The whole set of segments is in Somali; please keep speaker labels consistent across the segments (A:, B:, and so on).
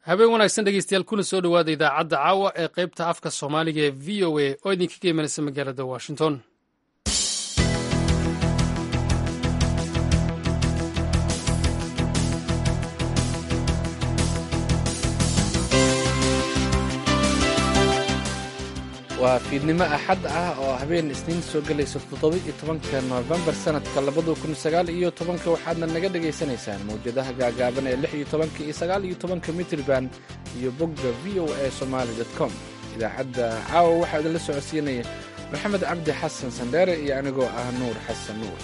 A: habeen wanaagsan dhegeystayaal kuna soo dhowaada idaacadda caawa ee qaybta afka soomaaliga ee v o a oo idinkaga imanaysa magaalada washington
B: waa fiidnimo axad ah oo habeen isniin soo gelaysa toddoba-iyo tobanka noofembar sanadka labada kun sagaal iyo tobanka waxaadna naga dhagaysanaysaan mawjadaha gaagaaban ee lix iyo tobanka iyo sagaal iyo tobanka mitriban iyo bogga v o a somaali dot com idaacadda caawa waxaa idinla socodsiinaya maxamed cabdi xasan sandheere iyo anigoo ah nuur xasan nuur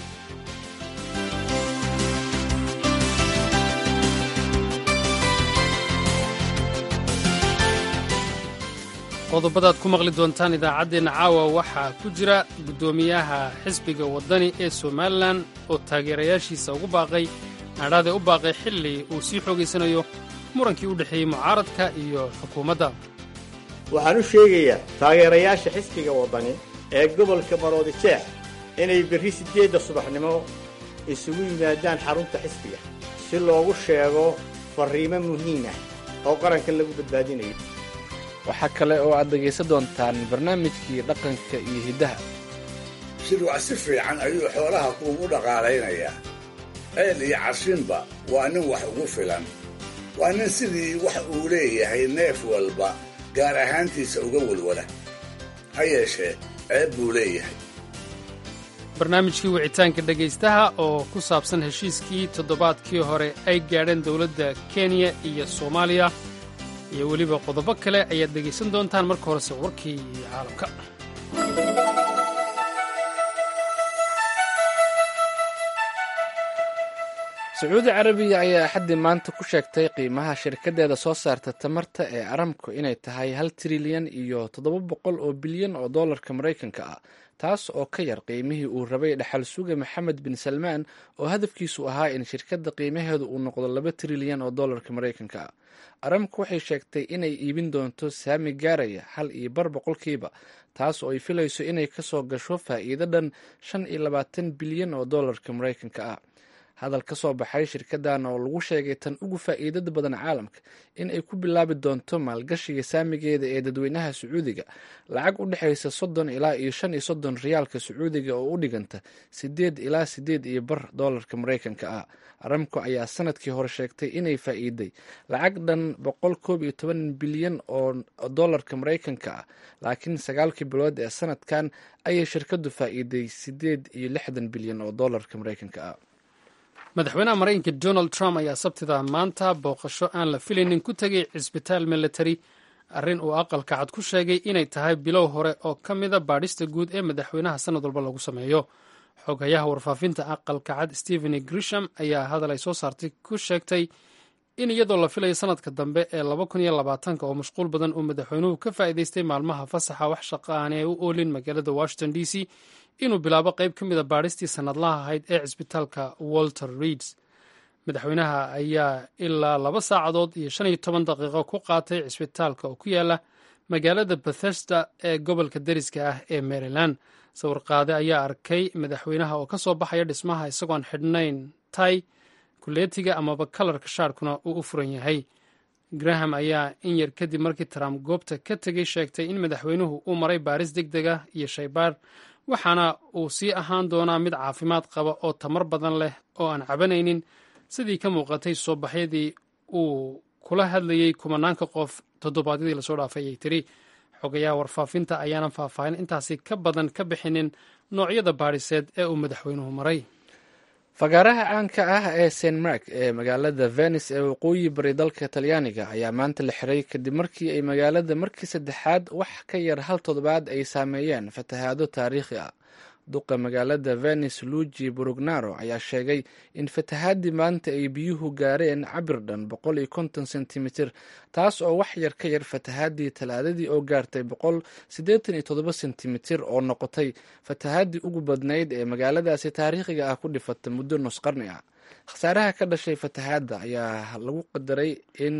A: qodobadaad ku maqli doontaan idaacaddeenna caawa waxaa ku jira guddoomiyaha xisbiga waddani ee somalilan oo taageerayaashiisa ugu baaqay adhaadee u baaqay xilli uu sii xoogaysanayo murankii u dhexeeyey mucaaradka iyo xukuumadda
C: waxaan u sheegayaa taageerayaasha xisbiga waddani ee gobolka maroodi jeex inay berri siddeedda subaxnimo isugu yimaadaan xarunta xisbiga si loogu sheego farriimo muhiim ah oo qaranka lagu badbaadinayo
B: waxaa kale oo aad dhegaysan doontaan barnaamijkii dhaqanka iyo hiddaha
D: shirwac si fiican ayuu xoolaha kuugu dhaqaalaynayaa ceel iyo cashinba waa nin wax ugu filan waa nin sidii wax uu leeyahay neef walba gaar ahaantiisa uga walwala ha yeeshee ceeb buu leeyahay
A: barnaamijkii wicitaanka dhegaystaha oo ku saabsan heshiiskii toddobaadkii hore ay gaadheen dowladda kenya iyo soomaaliya iyo weliba qodobo kale ayaad dhegaysan doontaan marka horese warkii caalamka
B: sacuudi carabiya ayaa axaddii maanta ku sheegtay qiimaha shirkaddeeda soo saarta tamarta ee aramco inay tahay hal trilyan iyo toddoba boqol oo bilyan oo dollarka maraykanka ah taas oo ka yar qiimihii uu rabay dhaxal suga maxamed bin salmaan oo hadafkiisu ahaa in shirkadda qiimaheedu uu noqdo laba trilyan oo dollarka maraykanka ah aramco waxay sheegtay inay iibin doonto saami gaaraya hal iyo bar boqolkiiba taas oo ay filayso inay kasoo gasho faa'iido dhan shan iyo labaatan bilyan oo dollarka maraykanka ah hadal ka soo baxay shirkaddan oo lagu sheegay tan ugu faa'iidada badan caalamka in ay ku bilaabi doonto maalgashiga saamigeeda ee dadweynaha sacuudiga lacag u dhexaysa soddon ilaa iyo shan iyo soddon riyaalka sacuudiga oo u dhiganta siddeed ilaa siddeed iyo bar dollarka maraykanka ah aramco ayaa sanadkii hore sheegtay inay faa'iiday lacag dhan boqol koob iyo toban bilyan oo dollarka maraykanka ah laakiin sagaalkii bilood ee sanadkan ayay shirkaddu faa'iiday siddeed iyo lixdan bilyan oo dollarka maraykanka ah
A: madaxweynaha maraykanka donald trump ayaa sabtida maanta booqasho aan la filaynin ku tegay cisbitaal military arrin uu aqalka cad ku sheegay inay tahay bilow hore oo ka mida baadhista guud ee madaxweynaha sanad walba lagu sameeyo xogayaha warfaafinta aqalka cad stephen grisham ayaa hadal ay soo saartay ku sheegtay in iyadoo la filayo sanadka dambe ee laba kun iyo labaatanka oo mashquul badan uu madaxweynuhu ka faa'iidaystay maalmaha fasaxa wax shaqa aanay u oolin magaalada washington d c inuu bilaabo qayb ka mida baadhistii sannadlaha ahayd ee cisbitaalka walter reeds madaxweynaha ayaa ilaa laba saacadood iyo shan iyo toban daqiiqo ku qaatay cisbitaalka oo ku yaala magaalada bethesda ee gobolka deriska ah ee maryland sawirqaade ayaa arkay madaxweynaha oo ka soo baxaya dhismaha isagoon xidhnayn tay kuleetiga amaba kalarka shaarkuna uu u furan yahay graham ayaa in yar kadib markii trump goobta ka tegey sheegtay in madaxweynuhu uu maray baaris deg deg ah iyo shaybaar waxaana uu sii ahaan doonaa mid caafimaad qaba oo tamar badan leh oo aan cabanaynin sidii ka muuqatay soo baxyadii uu kula hadlayey kumanaanka qof toddobaadyadii lasoo dhaafay ayay tiri xogayaha warfaafinta ayaanan faahfaahin intaasi ka badan ka bixinin noocyada baadhiseed ee uu madaxweynuhu maray
B: fagaaraha caanka ah ee st mark ee magaalada venice ee waqooyi bari dalka talyaaniga ayaa maanta la xiray kadib markii ay magaalada markii saddexaad wax ka yar hal toddobaad ay saameeyeen fatahaado taariikhi ah duqa magaalada venice luigi brugnaro ayaa sheegay in fatahaadii maanta ay biyuhu gaareen cabir dhan boqol iyo konton sentimitir taas oo wax yar ka yar fatahaadii talaadadii oo gaartay boqol siddeetan iyo toddoba sentimitir oo noqotay fatahaadii ugu badnayd ee magaaladaasi taariikhiga ah ku dhifata muddo nus qarni ah khasaaraha ka dhashay fatahaadda ayaa lagu qadaray in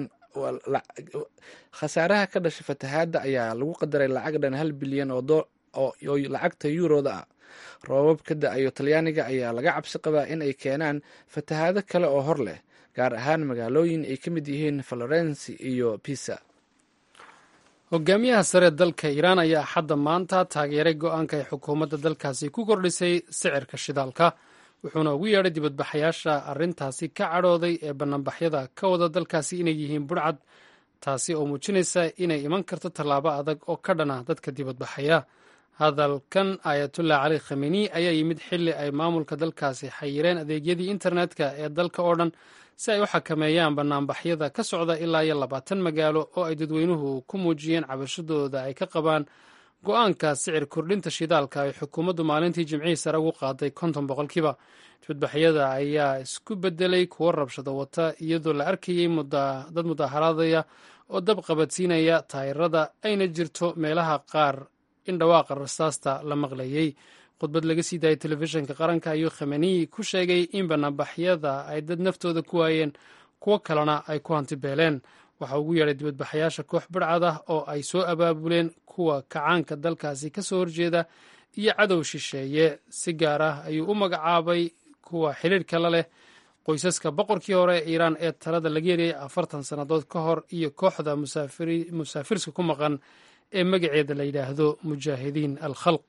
B: khasaaraha ka dhashay fatahaadda ayaa lagu qadaray lacag dhan hal bilyan oo lacagta yuuroda ah roobab ka da-ayo talyaaniga ayaa laga cabsi qabaa in ay keenaan fatahaado kale oo hor leh gaar ahaan magaalooyin ay ka mid yihiin florence iyo pisa
A: hogaamiyaha sare dalka iiraan ayaa axadda maanta taageeray go-aanka ay xukuumadda dalkaasi ku kordhisay sicirka shidaalka wuxuuna ugu yeedhay dibadbaxayaasha arrintaasi ka cadhooday ee banaanbaxyada ka wada dalkaasi inay yihiin budhcad taasi oo muujinaysa inay iman karto tallaabo adag oo ka dhana dadka dibadbaxaya hadalkan ayatullah cali khameni ayaa yimid xilli ay maamulka dalkaasi xayireen adeegyadii internetka ee dalka oo dhan si ay u xakameeyaan banaanbaxyada ka socda ilaa iyo labaatan magaalo oo ay dadweynuhu ku muujiyeen cabashadooda ay ka qabaan go-aanka sicir kordhinta shidaalka ay xukuumaddu maalintii jimcihii sare ugu qaaday konton boqolkiiba dibadbaxyada ayaa isku bedelay kuwo rabshado wata iyadoo la arkayey dad mudaharaadaya oo dab qabadsiinaya taayirada ayna jirto meelaha qaar in dhawaaqa rasaasta la maqlayey khudbad laga sii daayay telefishinka qaranka ayuu khameniyi ku sheegay in banaanbaxyada ay dad naftooda ku waayeen kuwo kalena ay ku hantibeeleen waxa ugu yeedhay dibadbaxayaasha koox badhcad ah oo ay soo abaabuleen kuwa kacaanka dalkaasi ka soo horjeeda iyo cadow shisheeye si gaar ah ayuu u magacaabay kuwa xiriirka la leh qoysaska boqorkii hore ee iiraan ee talada laga yeriyay afartan sannadood ka hor iyo kooxda musaafirska ku maqan ee magaceeda la yidhaahdo mujaahidiin al khalq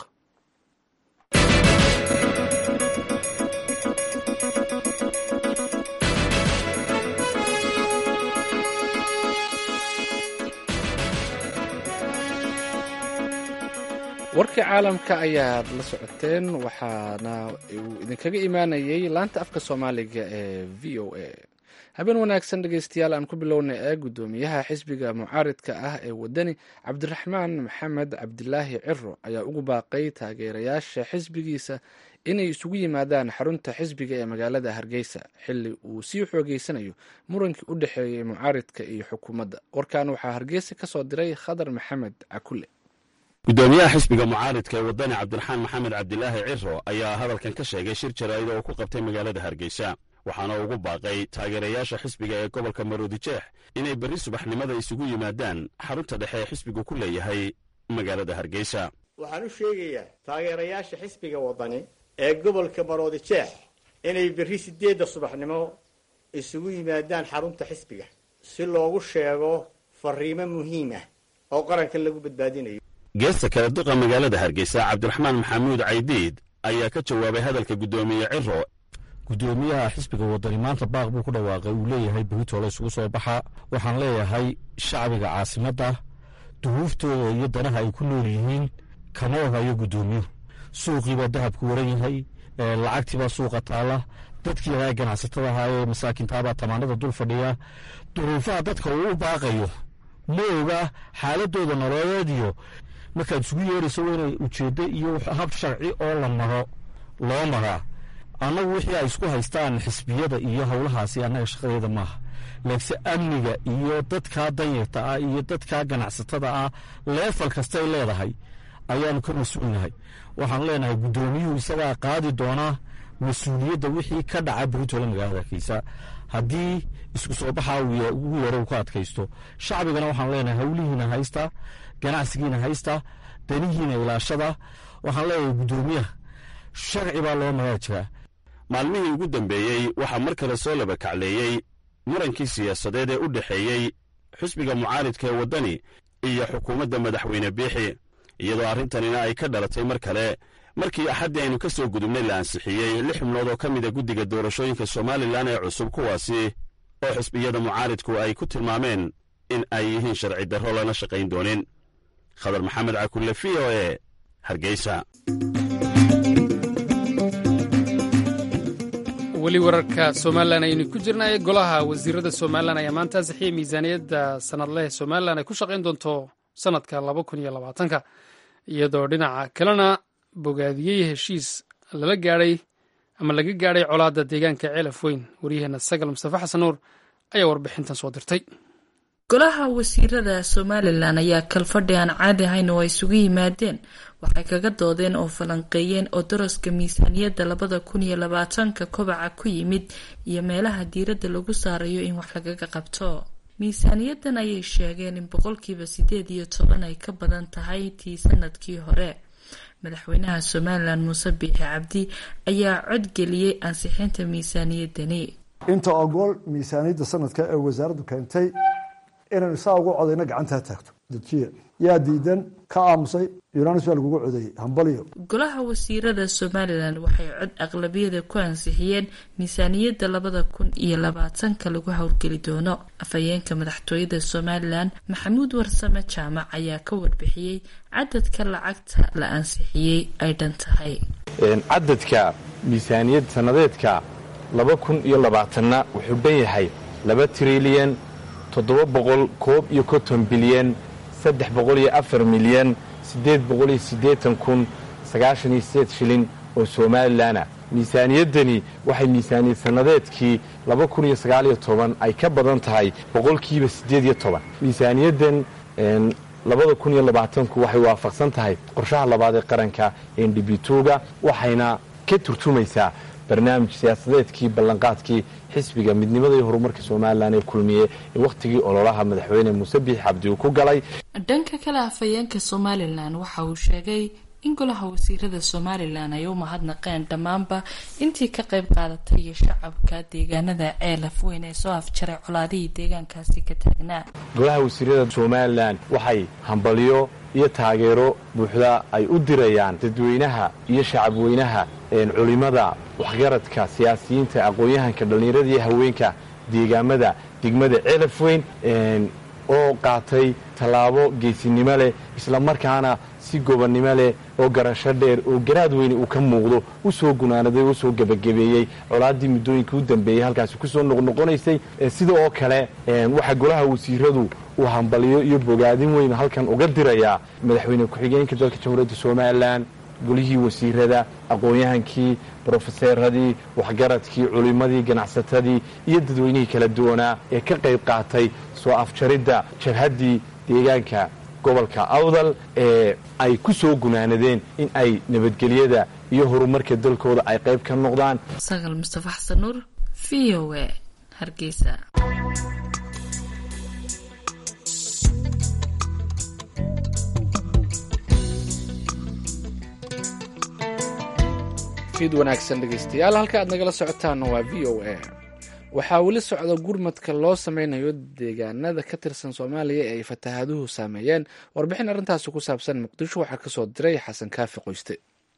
B: warkii caalamka ayaad la socoteen waxaana uu idinkaga imaanayay laanta afka soomaaliga ee v o a habeen wanaagsan dhegeystayaal aan ku bilownay ee guddoomiyaha xisbiga mucaaridka ah ee wadani cabdiraxmaan maxamed cabdilaahi ciro ayaa ugu baaqay taageerayaasha xisbigiisa inay isugu yimaadaan xarunta xisbiga ee magaalada hargeysa xili uu sii xoogeysanayo murankii u dhexeeyey mucaaridka iyo xukuumadda warkan waxaa hargeysa ka soo diray khadar maxamed cakule
E: gudoomiyaha xisbiga mucaaridka ee wadani cabdiraxmaan maxamed cabdilaahi ciro ayaa hadalkan ka sheegay shir jaraa'id oo ku qabtay magaalada hargeysa waxaana ugu baaqay taageerayaasha xisbiga ee gobolka maroodijeex inay berri subaxnimada isugu yimaadaan xarunta dhexe ee xisbigu ku leeyahay magaalada hargeysa
C: waxaan u sheegayaa taageerayaasha xisbiga waddani ee gobolka maroodijeex inay berri siddeedda subaxnimo isugu yimaadaan xarunta xisbiga si loogu sheego farriimo muhiim ah oo qarankan lagu badbaadinayo
E: geesta kale duqa magaalada hargeysa cabdiraxmaan maxamuud caydiid ayaa ka jawaabay hadalka guddoomiye ciro
F: guddoomiyaha xisbiga wadani maanta baaq buu ku dhawaaqay uu leeyahay buhitoole isugu soo baxa waxaan leeyahay shacbiga caasimadda duhuuftooda iyo danaha ay ku nool yihiin kama ohayo guddoomiyuhu suuqiibaa dahabku waran yahay lacagtiibaa suuqa taalla dadkii yaraa ganacsatada ahaa ee masaakintaabaa tamaanada dul fadhiya duruufaha dadka uu u baaqayo ma oga xaaladooda nololeed iyo markaad isugu yeerayso waa inay ujeeddo iyo hab sharci oo la maro loo maraa annagu wixii ay isku haystaan xisbiyada iyo howlahaasi annaga shaqadeeda maaha laakiinse amniga iyo dadkaa danyarta ah iyo dadkaa ganacsatada ah leefal kastay leedahay ayaanu ka mas-uulnahay waxaanu leenahay guddoomiyuhu isagaa qaadi doonaa mas-uuliyadda wixii ka dhaca buritole magaalada hargeysa haddii isku soo baxaa ugu yaro uu ka adkaysto shacbigana waxaanu leenahay howlihiina haysta ganacsigiina haysta danihiina ilaashada waxaan leeyahay guddoomiyaha sharci baa loo maraa jiraa
E: maalmihii ugu dambeeyey waxaa mar kale soo laba kacleeyey murankii siyaasadeed ee u dhexeeyey xisbiga mucaaridka ee waddani iyo xukuumadda madaxweyne biixi iyadoo arrintanina ay ka dhalatay mar kale markii axaddii aynu ka soo gudubnay la ansixiyey lix xubnood oo ka mida guddiga doorashooyinka somalilan ee cusub kuwaasi oo xisbiyada mucaaridku ay ku tilmaameen in ay yihiin sharci darro lana shaqayn doonin khadar maxamed cakulle v o e hargeysa
A: weli wararka somalilan aynu ku jirnay golaha wasiirada somalilan ayaa maanta ansixiyey miisaaniyadda sanadleh somalilan ay ku shaqayn doonto sanadka laba kun iyo labaatanka iyadoo dhinaca kalena bogaadiyey heshiis lala gaadhay ama laga gaadhay colaadda deegaanka ceelaf weyn waryaheena sagal mustafa xasan nuur ayaa warbixintan soo dirtay
G: golaha wasiirada somalilan ayaa kalfadhi aan caadi ahayn oo ay isugu yimaadeen waxay kaga doodeen oo falanqeeyeen oo daraska miisaaniyadda labada kun iyo labaatanka kobaca ku yimid iyo meelaha diiradda lagu saarayo in wax lagaga qabto miisaaniyadan ayay sheegeen in boqolkiiba sideed iyo toban ay ka badan tahay tii sanadkii hore madaxweynaha somalilan muuse biixi cabdi ayaa codgeliyey ansixinta miisaaniyadani
H: inta ogool miisaaniyadda sanadka ee wasaaraddu keentay inaynu saa ugu codayno gacantaa taagto dajiya yaa diidan ka aamusay yunanis waa lagugu codeeyey hambaliyo
G: golaha wasiirada somalilan waxay cod aqlabiyada ku ansixiyeen miisaaniyadda labada kun iyo labaatanka lagu howlgeli doono afhayeenka madaxtooyada somalilan maxamuud warsame jaamac ayaa ka warbixiyey cadadka lacagta la ansixiyey ay dhan tahay
I: cadadka miisaaniyad sanadeedka laba kun iyo labaatanna wuxuu dhan yahay laba trilyan toddoba boqol koob iyo konton bilyan saddex boqol iyo afar milyan siddeed boqol iyo siddeetan kun sagaashan iyo sideed shilin oo somalilanah miisaaniyaddani waxay miisaaniyad sannadeedkii laba kun iyo sagaaliyo toban ay ka badan tahay boqolkiiba siddeed iyo toban miisaaniyaddan labada kun iyo labaatanku waxay waafaqsan tahay qorshaha labaad ee qaranka ndbituga waxayna ka turjumaysaa barnaamij siyaasadeedkii ballanqaadkii xisbiga midnimada iyo horumarka somalilan ee kulmiye ee wakhtigii ololaha madaxweyne muuse biix cabdi uu ku galay
G: dhanka kale afhayeenka somalilan waxa uu sheegay in golaha wasiirada somalilan ay u mahadnaqeen dhammaanba intii ka qayb qaadatay iyo shacabka deegaanada ceelaf weyn ee soo afjaray colaadihii deegaankaasi ka taagnaa
I: golaha wasiirada somalilan waxay hambalyo iyo taageero buuxda ay u dirayaan dadweynaha iyo shacabweynaha culimada waxgaradka siyaasiyiinta aqoon-yahanka dhallinyarada iyo haweenka deegaamada degmada ceelaf weyn oo qaatay tallaabo geesinimo leh islamarkaana si gobonnimo leh oo garasho dheer oo garaad weyne uu ka muuqdo u soo gunaanaday oo usoo gebagabeeyey colaaddii muddooyinka u dambeeyey halkaasi kusoo noqnoqonaysay sida oo kale waxaa golaha wasiiradu uu hambaliyo iyo bogaadin weyn halkan uga dirayaa madaxweyne ku-xigeenka dalka jamhuuriyadda somalilan golihii wasiirada aqoon-yahankii brofeseeradii waxgaradkii culimmadii ganacsatadii iyo dadweynihii kala duwanaa ee ka qayb qaatay soo afjaridda jabhaddii deegaanka gobolka awdal ee ay ku soo gunaanadeen in ay nabadgelyada iyo horumarka dalkooda ay qayb ka noqdaan
G: sagal mustafa xasan nuur v o e hargeysa
B: fiid wanaagsan dhegaystayaal halka aad nagala socotaanna waa v o a waxaa weli socda gurmadka loo sameynayo deegaanada ka tirsan soomaaliya ee ay fatahaaduhu saameeyeen warbixin arrintaasi ku saabsan muqdisho waxaa kasoo diray xasan kaafi qoyste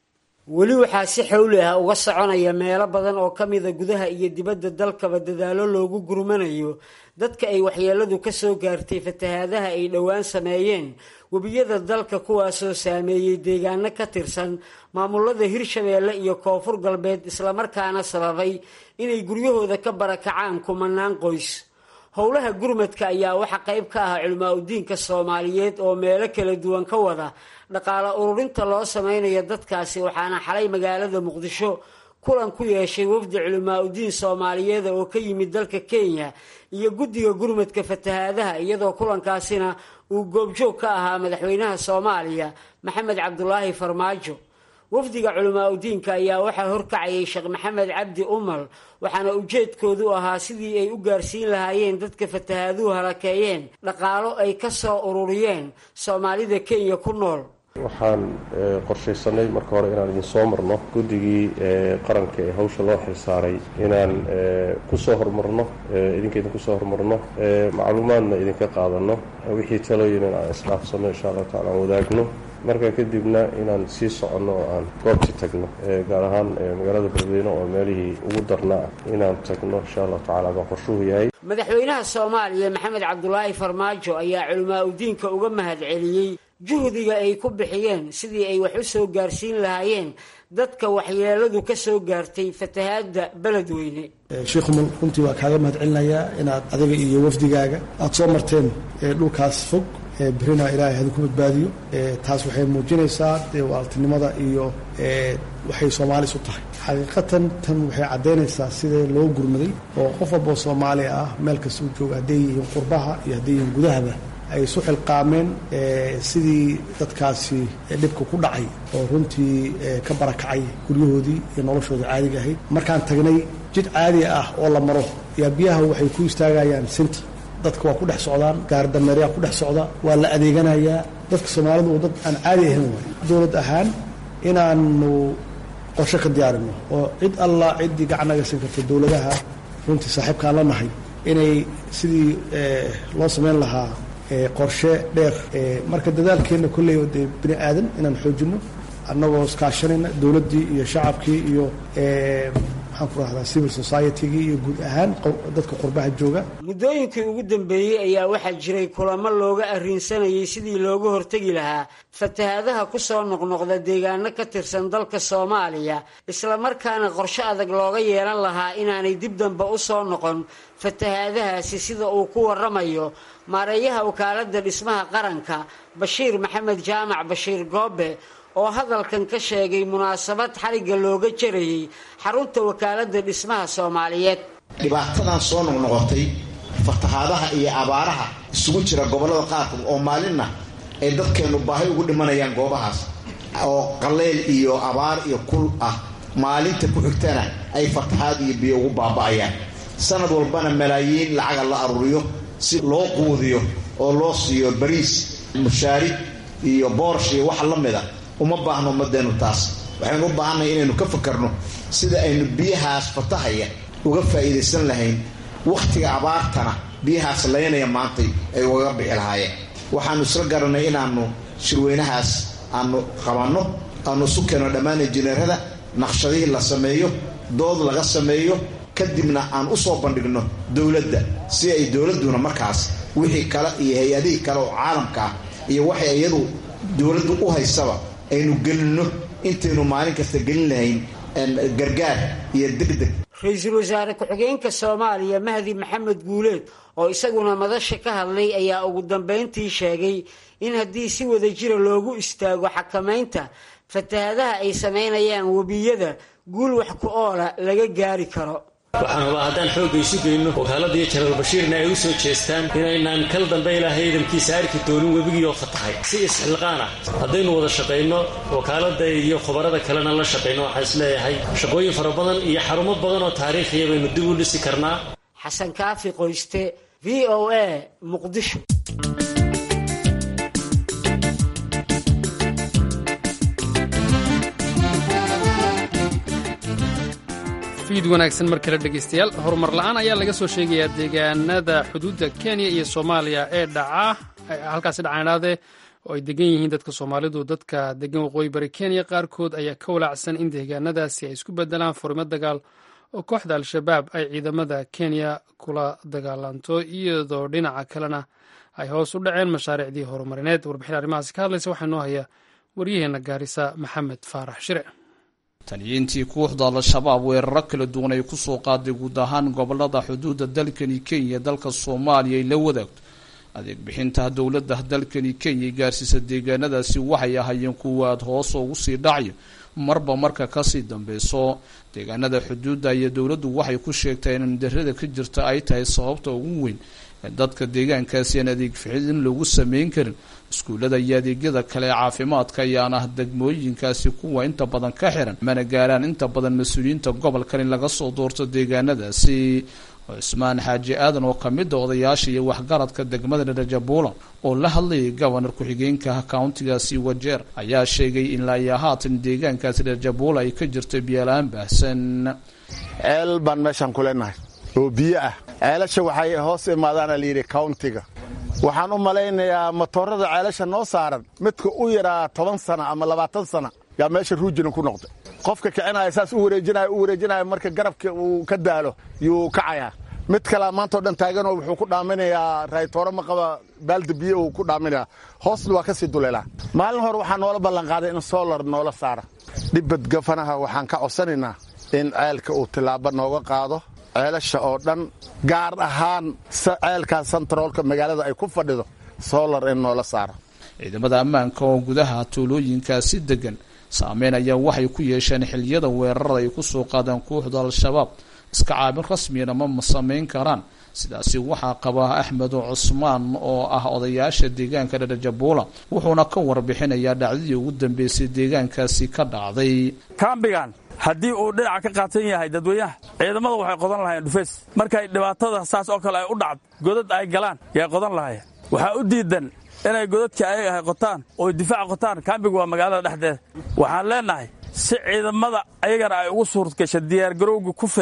J: weli waxaa si xowli ah uga soconaya meelo badan oo ka mida gudaha iyo dibadda dalkaba dadaalo loogu gurmanayo dadka ay waxyeeladu ka soo gaartay fatahaadaha ay dhowaan sameeyeen webiyada dalka kuwaasoo saameeyey deegaano ka tirsan maamulada hirshabeelle iyo koonfur galbeed islamarkaana sababay inay guryahooda ka barakacaan kumanaan qoys howlaha gurmadka ayaa waxaa qayb ka ah culimaa udiinka soomaaliyeed oo meelo kala duwan ka wada dhaqaale ururinta loo sameynayo dadkaasi waxaana xalay magaalada muqdisho kulan ku yeeshay wafdi culimaa udiin soomaaliyeeda oo ka yimid dalka kenya iyo guddiga gurmadka fatahaadaha iyadoo kulankaasina uu goobjoog ka ahaa madaxweynaha soomaaliya maxamed cabdulaahi farmaajo wafdiga culimaa udiinka ayaa waxaa horkacayay sheekh maxamed cabdi umal waxaana ujeedkoodu ahaa sidii ay u gaarsiin lahaayeen dadka fatahaaduhu halakeeyeen dhaqaalo ay ka soo ururiyeen soomaalida kenya ku nool
K: waxaan qorshaysanay marka hore inaan idin soo marno guddigii qaranka ee hawsha loo xilsaaray inaan kusoo hormarno idinka idinku soo hormarno macluumaadna idinka qaadano wixii talooyin in aan isdhaafsanno insha allahu tacala aan wadaagno markaa kadibna inaan sii soconno oo aan goobtii tagno gaar ahaan magaalada beledweyne oo meelihii ugu darnaa inaan tagno insha allahu tacala baa qorshuhu yahay
J: madaxweynaha soomaaliya maxamed cabdulaahi farmaajo ayaa culimaa udiinka uga mahad celiyey juhdiga ay ku bixiyeen sidii ay wax u soo gaarsiin lahaayeen dadka waxyeeladu ka soo gaartay fatahaadda beledweyne
H: sheikhumal runtii waa kaaga mahad celinayaa inaad adiga iyo wafdigaaga aada soo marteen dhulkaas fog berina ilaahay hadi ku badbaadiyo taas waxay muujinaysaa dee waaltinimada iyo waxay soomaalis u tahay xaqiiqatan tan waxay caddaynaysaa sidee loo gurmaday oo qof walboo soomaaliya ah meel kasta u jooga hadday yihiin qurbaha iyo hadday yihiin gudahaba ay isu xilqaameen sidii dadkaasi dhibka ku dhacay oo runtii ka barakacay guryahoodii iyo noloshooda caadiga ahayd markaan tagnay jid caadi ah oo la maro yaa biyaha waxay ku istaagayaan sinti dadka waa ku dhex socdaan gaardameeryaa ku dhex socda waa la adeeganayaa dadka soomaalidu oo dad aan caadi ahayn waay dowlad ahaan inaanu qorshe ka diyaarino oo cid allah ciddii gacan naga siin karta dowladaha runtii saaxiibkaan la nahay inay sidii loo samayn lahaa qorshe dheer marka dadaalkeenna kolley dee bini aadan inaan xoojinno annagoo iskaashanayna dowladdii iyo shacabkii iyo maxaan ku rahdaa civil society-gii iyo guud ahaan dadka qurbaha jooga
J: muddooyinkii ugu dambeeyey ayaa waxaa jiray kulamo looga arrinsanayay sidii looga hortegi lahaa fatahaadaha ku soo noqnoqda deegaano ka tirsan dalka soomaaliya islamarkaana qorshe adag looga yeelan lahaa inaanay dib dambe u soo noqon fatahaadahaasi sida uu ku waramayo maareeyaha wakaaladda dhismaha qaranka bashiir maxamed jaamac bashiir goobe oo hadalkan ka sheegay munaasabad xarigga looga jarayey xarunta wakaaladda dhismaha soomaaliyeed
L: dhibaatadan soo noqnoqotay fatahaadaha iyo abaaraha isugu jira gobollada qaarkood oo maalinna ay dadkeennu baahi ugu dhimanayaan goobahaas oo qaleyl iyo abaar iyo kul ah maalinta ku xigtana ay fatahaad iyo biyo ugu baaba'ayaan sanad walbana malaayiin lacaga la aruuriyo si loo quudiyo oo loo siiyo bariis mushaarid iyo boorsh iyo wax la mida uma baahno ummadeennu taas waxaynu u baahannahay inaynu ka fakarno sida aynu biyahaas fatahaya uga faa'iidaysan lahayn wakhtiga abaartana biyahaas laynaya maantay ay ugaga bixi lahaayeen waxaannu isla garanay inaannu shirweynahaas aanu qabanno aanu isu keenno dhammaan injineerada naqshadihii la sameeyo dood laga sameeyo kadibna aan u soo bandhigno dowladda si ay dowladduna markaas wixii kale iyo hay-adihii kale oo caalamka ah iyo waxay iyadu dowladdu u haysaba aynu gelinno intaynu maalin kasta gelin lahayn gargaar iyo degdeg
J: ra-iisul wasaare ku-xigeenka soomaaliya mahdi maxamed guuleed oo isaguna madasha ka hadlay ayaa ugu dambayntii sheegay in haddii si wada jira loogu istaago xakamaynta fatahaadaha ay samaynayaan webiyada guul wax ku oola laga gaari karo
M: waxaan hubaa haddaan xoogga isu geyno wakaaladaiyo janaral bashiirna ay u soo jeestaan inaynaan kal dambe ilaahay ciidankiisa arki doonin webigii oo fatahay si isxilqaan ah haddaynu wada shaqayno wakaaladda iyo khubarada kalena la shaqayno waxaan isleeyahay shaqooyin fara badan iyo xarumo badan oo taariikhiya baynu dib u dhisi karnaa
J: xasan kaafi qoyste v o a muqdisho
A: fiid wanaagsan mar kale dhegaystayaal horumar la'aan ayaa laga soo sheegayaa deegaanada xuduudda kenya iyo soomaaliya ee dhaca halkaasi dhacaanaade oo ay degan yihiin dadka soomaalidu dadka degan waqooyi bari kenya qaarkood ayaa ka walaacsan in deegaanadaasi ay isku bedelaan furimo dagaal oo kooxda al-shabaab ay ciidamada kenya kula dagaalanto iyadoo dhinaca kalena ay hoos u dhaceen mashaariicdii horumarineed warbixin arrimahaasi ka hadlaysa waxaa noo haya waryaheena gaarisa maxamed faarax shire
N: taliyiintii kooxda al-shabaab weeraro kala duwan ay kusoo qaaday guud ahaan gobolada xuduudda dalkani kenya dalka soomaaliya ay la wadaagto adeeg bixinta dowladda dalkani kenya gaarsiisa deegaanadaasi waxay ahaayeen kuwa aad hoos ugu sii dhacayo marba marka kasii dambeyso deegaanada xuduudda iyo dowladdu waxay ku sheegtay in darada ka jirta ay tahay sababta ugu weyn ee dadka deegaankaasi aan adeeg ficilin lagu sameyn karin iskuullada iyo adeegyada kale ee caafimaadka ayaan ah degmooyinkaasi kuwa inta badan ka xiran mana gaaraan inta badan mas-uuliyiinta gobolkan in laga soo doorto deegaanadaasi cismaan xaaji aadan oo kamid a odayaasha iyo waxgaradka degmada dharajabuulan oo la hadlayay gobonar ku-xigeenka countigaasi wajeer ayaa sheegay in laayaa haatan deegaankaasi dharajabuula ay ka jirto biyola-aan baahsan
O: ceel baan meeshaan ku leenahay oo biyo ah ceelasha waxay hoos imaadaana layidhi countiga waxaan u malaynayaa matoorada ceelasha noo saaran midka u yaraa toban sana ama labaatan sana yaa meesha ruujina ku noqday qofka kicinaya saas u wareejinaya u wareejinaya marka garabka uu ka daalo yuu kacayaa mid kalea maantao dhan taaganoo wuxuu ku dhaaminayaa raaytooro ma qaba baalda biyo uu ku dhaaminayaa hoosna waa ka sii duleelaa maalin hore waxaa noola ballanqaaday in solar noola saara dhibbad gafanaha waxaan ka codsanaynaa in ceelka uu tillaabo nooga qaado ceelasha oo dhan gaar ahaan ceelkaa santaroolka magaalada ay ku fadhido solar in noola saara
N: ciidamada ammaanka oo gudaha tuulooyinkaasi degan saameyn ayaa waxay ku yeesheen xiliyada weerarada ay kusoo qaadaan kooxda al-shabaab iska caabin rasmiyana ma samayn karaan sidaasi waxaa qaba axmed cusmaan oo ah odayaasha deegaanka dharajabuula wuxuuna ka warbixinayaa dhacdadii ugu dambeysay deegaankaasi ka dhacday
P: kaambigan haddii uu dhinaca ka qaatan yahay dadweynaha ciidamada waxay qodan lahayen dhufeys markay dhibaatada saas oo kale ay u dhacdo godad ay galaan yay qodan lahayeen waxaa u diidan inay godadkii ayaga ahay qotaan oo difaac qotaan kaambiga waa magaalada dhexdeeda waxaan leenahay si ciidamada ayagana ay ugu suurtgasha diyaargarowga ku filan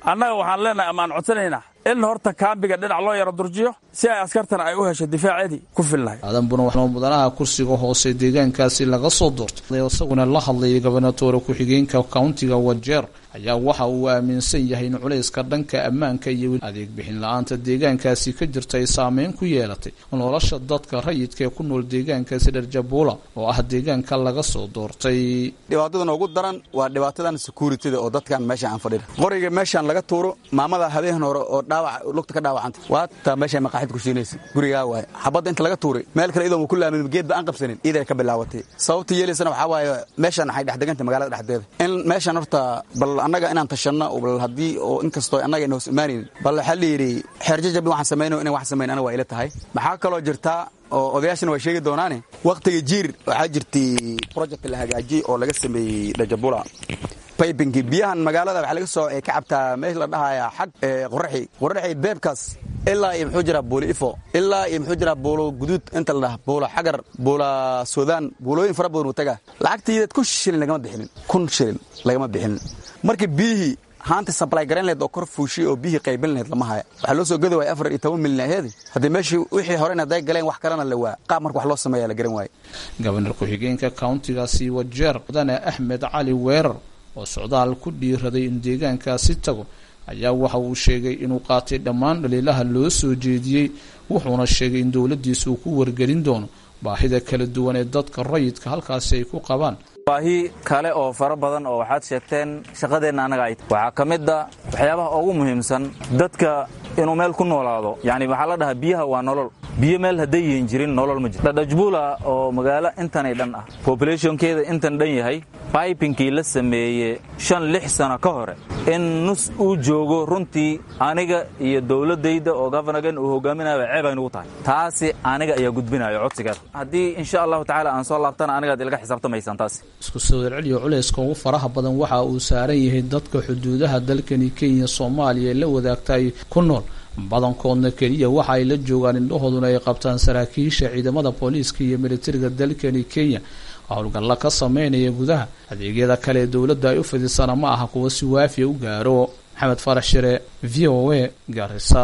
P: annaga waxaan leenahay ama aan codsanaynaa in horta kaambiga dhinac loo yaro durjiyo si ay askartana ay u hesho difaaceedii ku filnahay
N: aadan buna waxaa mudanaha kursiga hoose deegaankaasi laga soo doortay isaguna la hadlayay gobernatoore ku-xigeenka countiga wajeer ayaa waxa uu aaminsan yahay in culayska dhanka ammaanka iyo adeeg bixin la-aanta deegaankaasi ka jirta ay saameyn ku yeelatay nolosha dadka rayidka ee ku nool deegaankaasi dharjabuula oo ah deegaanka laga soo doortay
Q: dhibaatadan ugu daran waa dhibaatadan securityda oo dadkan meesha aan fadhina qoriga meeshaan laga tuuro maamada habeen hore oo dhaawac lugta ka dhaawacanta waata meeshay maqaaxid ku siinaysa gurigaa waaye xabadda inta laga tuuray meel kale idoon ku laamin geedba aan qabsanin iiday ka bilaabatay sababta yeelaysana waxaa waaye meeshaan waxay dhexdeganta magaalada dhexdeeda in meeshaan horta bal annaga inaan tashanno bal haddii oo inkastoo annaga ina hoos imaanayn bal waxaa la yidhi xeerjajabin waxaan samaynayo inay wax samayn aniga waa ila tahay maxaa kaloo jirtaa oo odayaashana way sheegi doonaane wakhtiga jiir waxaa jirtay project la hagaajiyey oo laga sameeyey dhajabula baybinki biyahan magaalada waxaa laga soo ka cabtaa meesha la dhahaya xag qoraxi qoraxi beebkaas ilaa iyo muxuu jiraa buuli ifo ilaa iyo muxuu jiraa buulo guduud inta la dhaha buula xagar buula suudaan buulooyin fara badan uu tagaa lacagtiideed kun shilin lagama bixinin kun shilin lagama bixinin marka biyihii haanta sablay garan lehed oo kor fuushiy oo biyihii qaybin laheyd lama haya waxaa loo soo gadi waaya afar iyo toban milyan aheedi haddii meeshii wixii horena hadday galeen wax kalena la waa qaab marka wax loo sameeya la garan waaye
N: gobonar ku-xigeenka countigaasi wajeer mudane axmed cali weerar oo socdaal ku dhiiraday in deegaankaasi tago ayaa waxa uu sheegay inuu qaatay dhammaan dhaliilaha loo soo jeediyey wuxuuna sheegay in dowladdiisa uu ku wargelin doono baahida kala duwan ee dadka rayidka halkaasi ay ku qabaan
R: baahi kale oo fara badan oo waxaad sheegteen shaqadeenna annaga ay waxaa ka mid a waxyaabaha ugu muhiimsan dadka inuu meel ku noolaado yacni waxaa la dhahaa biyaha waa nolol biyo meel hadday yihin jirin nolol ma jiro dhadhajbuula oo magaalo intanay dhan ah pobulationkeeda intan dhan yahay baibinkii la sameeye shan lix sano ka hore in nus uu joogo runtii aniga iyo dowladdayda oo governagan uu hogaaminayo ceeb ay nugu tahay taasi aniga ayaa gudbinayo codsigeeda haddii insha allahu tacala aan soo laabtana anigaad ilaga xisaabtamaysaan taasi
N: isku soo celceliyo culayska ugu faraha badan waxa uu saaran yahay dadka xuduudaha dalkani kenya soomaaliya ee la wadaagtay ku nool badankoodna keliya waxa ay la joogaan indhahooduna ay qabtaan saraakiisha ciidamada booliiska iyo militariga dalkani kenya howlgalla ka sameynaya gudaha adeegyada kale ee dowladda ay u fidisana ma aha kuwa si waafiya u gaaro maxamed farax shire v o a gaarisa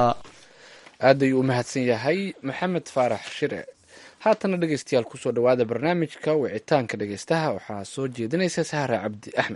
B: aad ayuu u mahadsan yahay maxamed faarax shire haatana dhegeystayaal kusoo dhawaada barnaamijka wicitaanka dhegeystaha waxaa soo jeedinaysa sahra cabdi axmed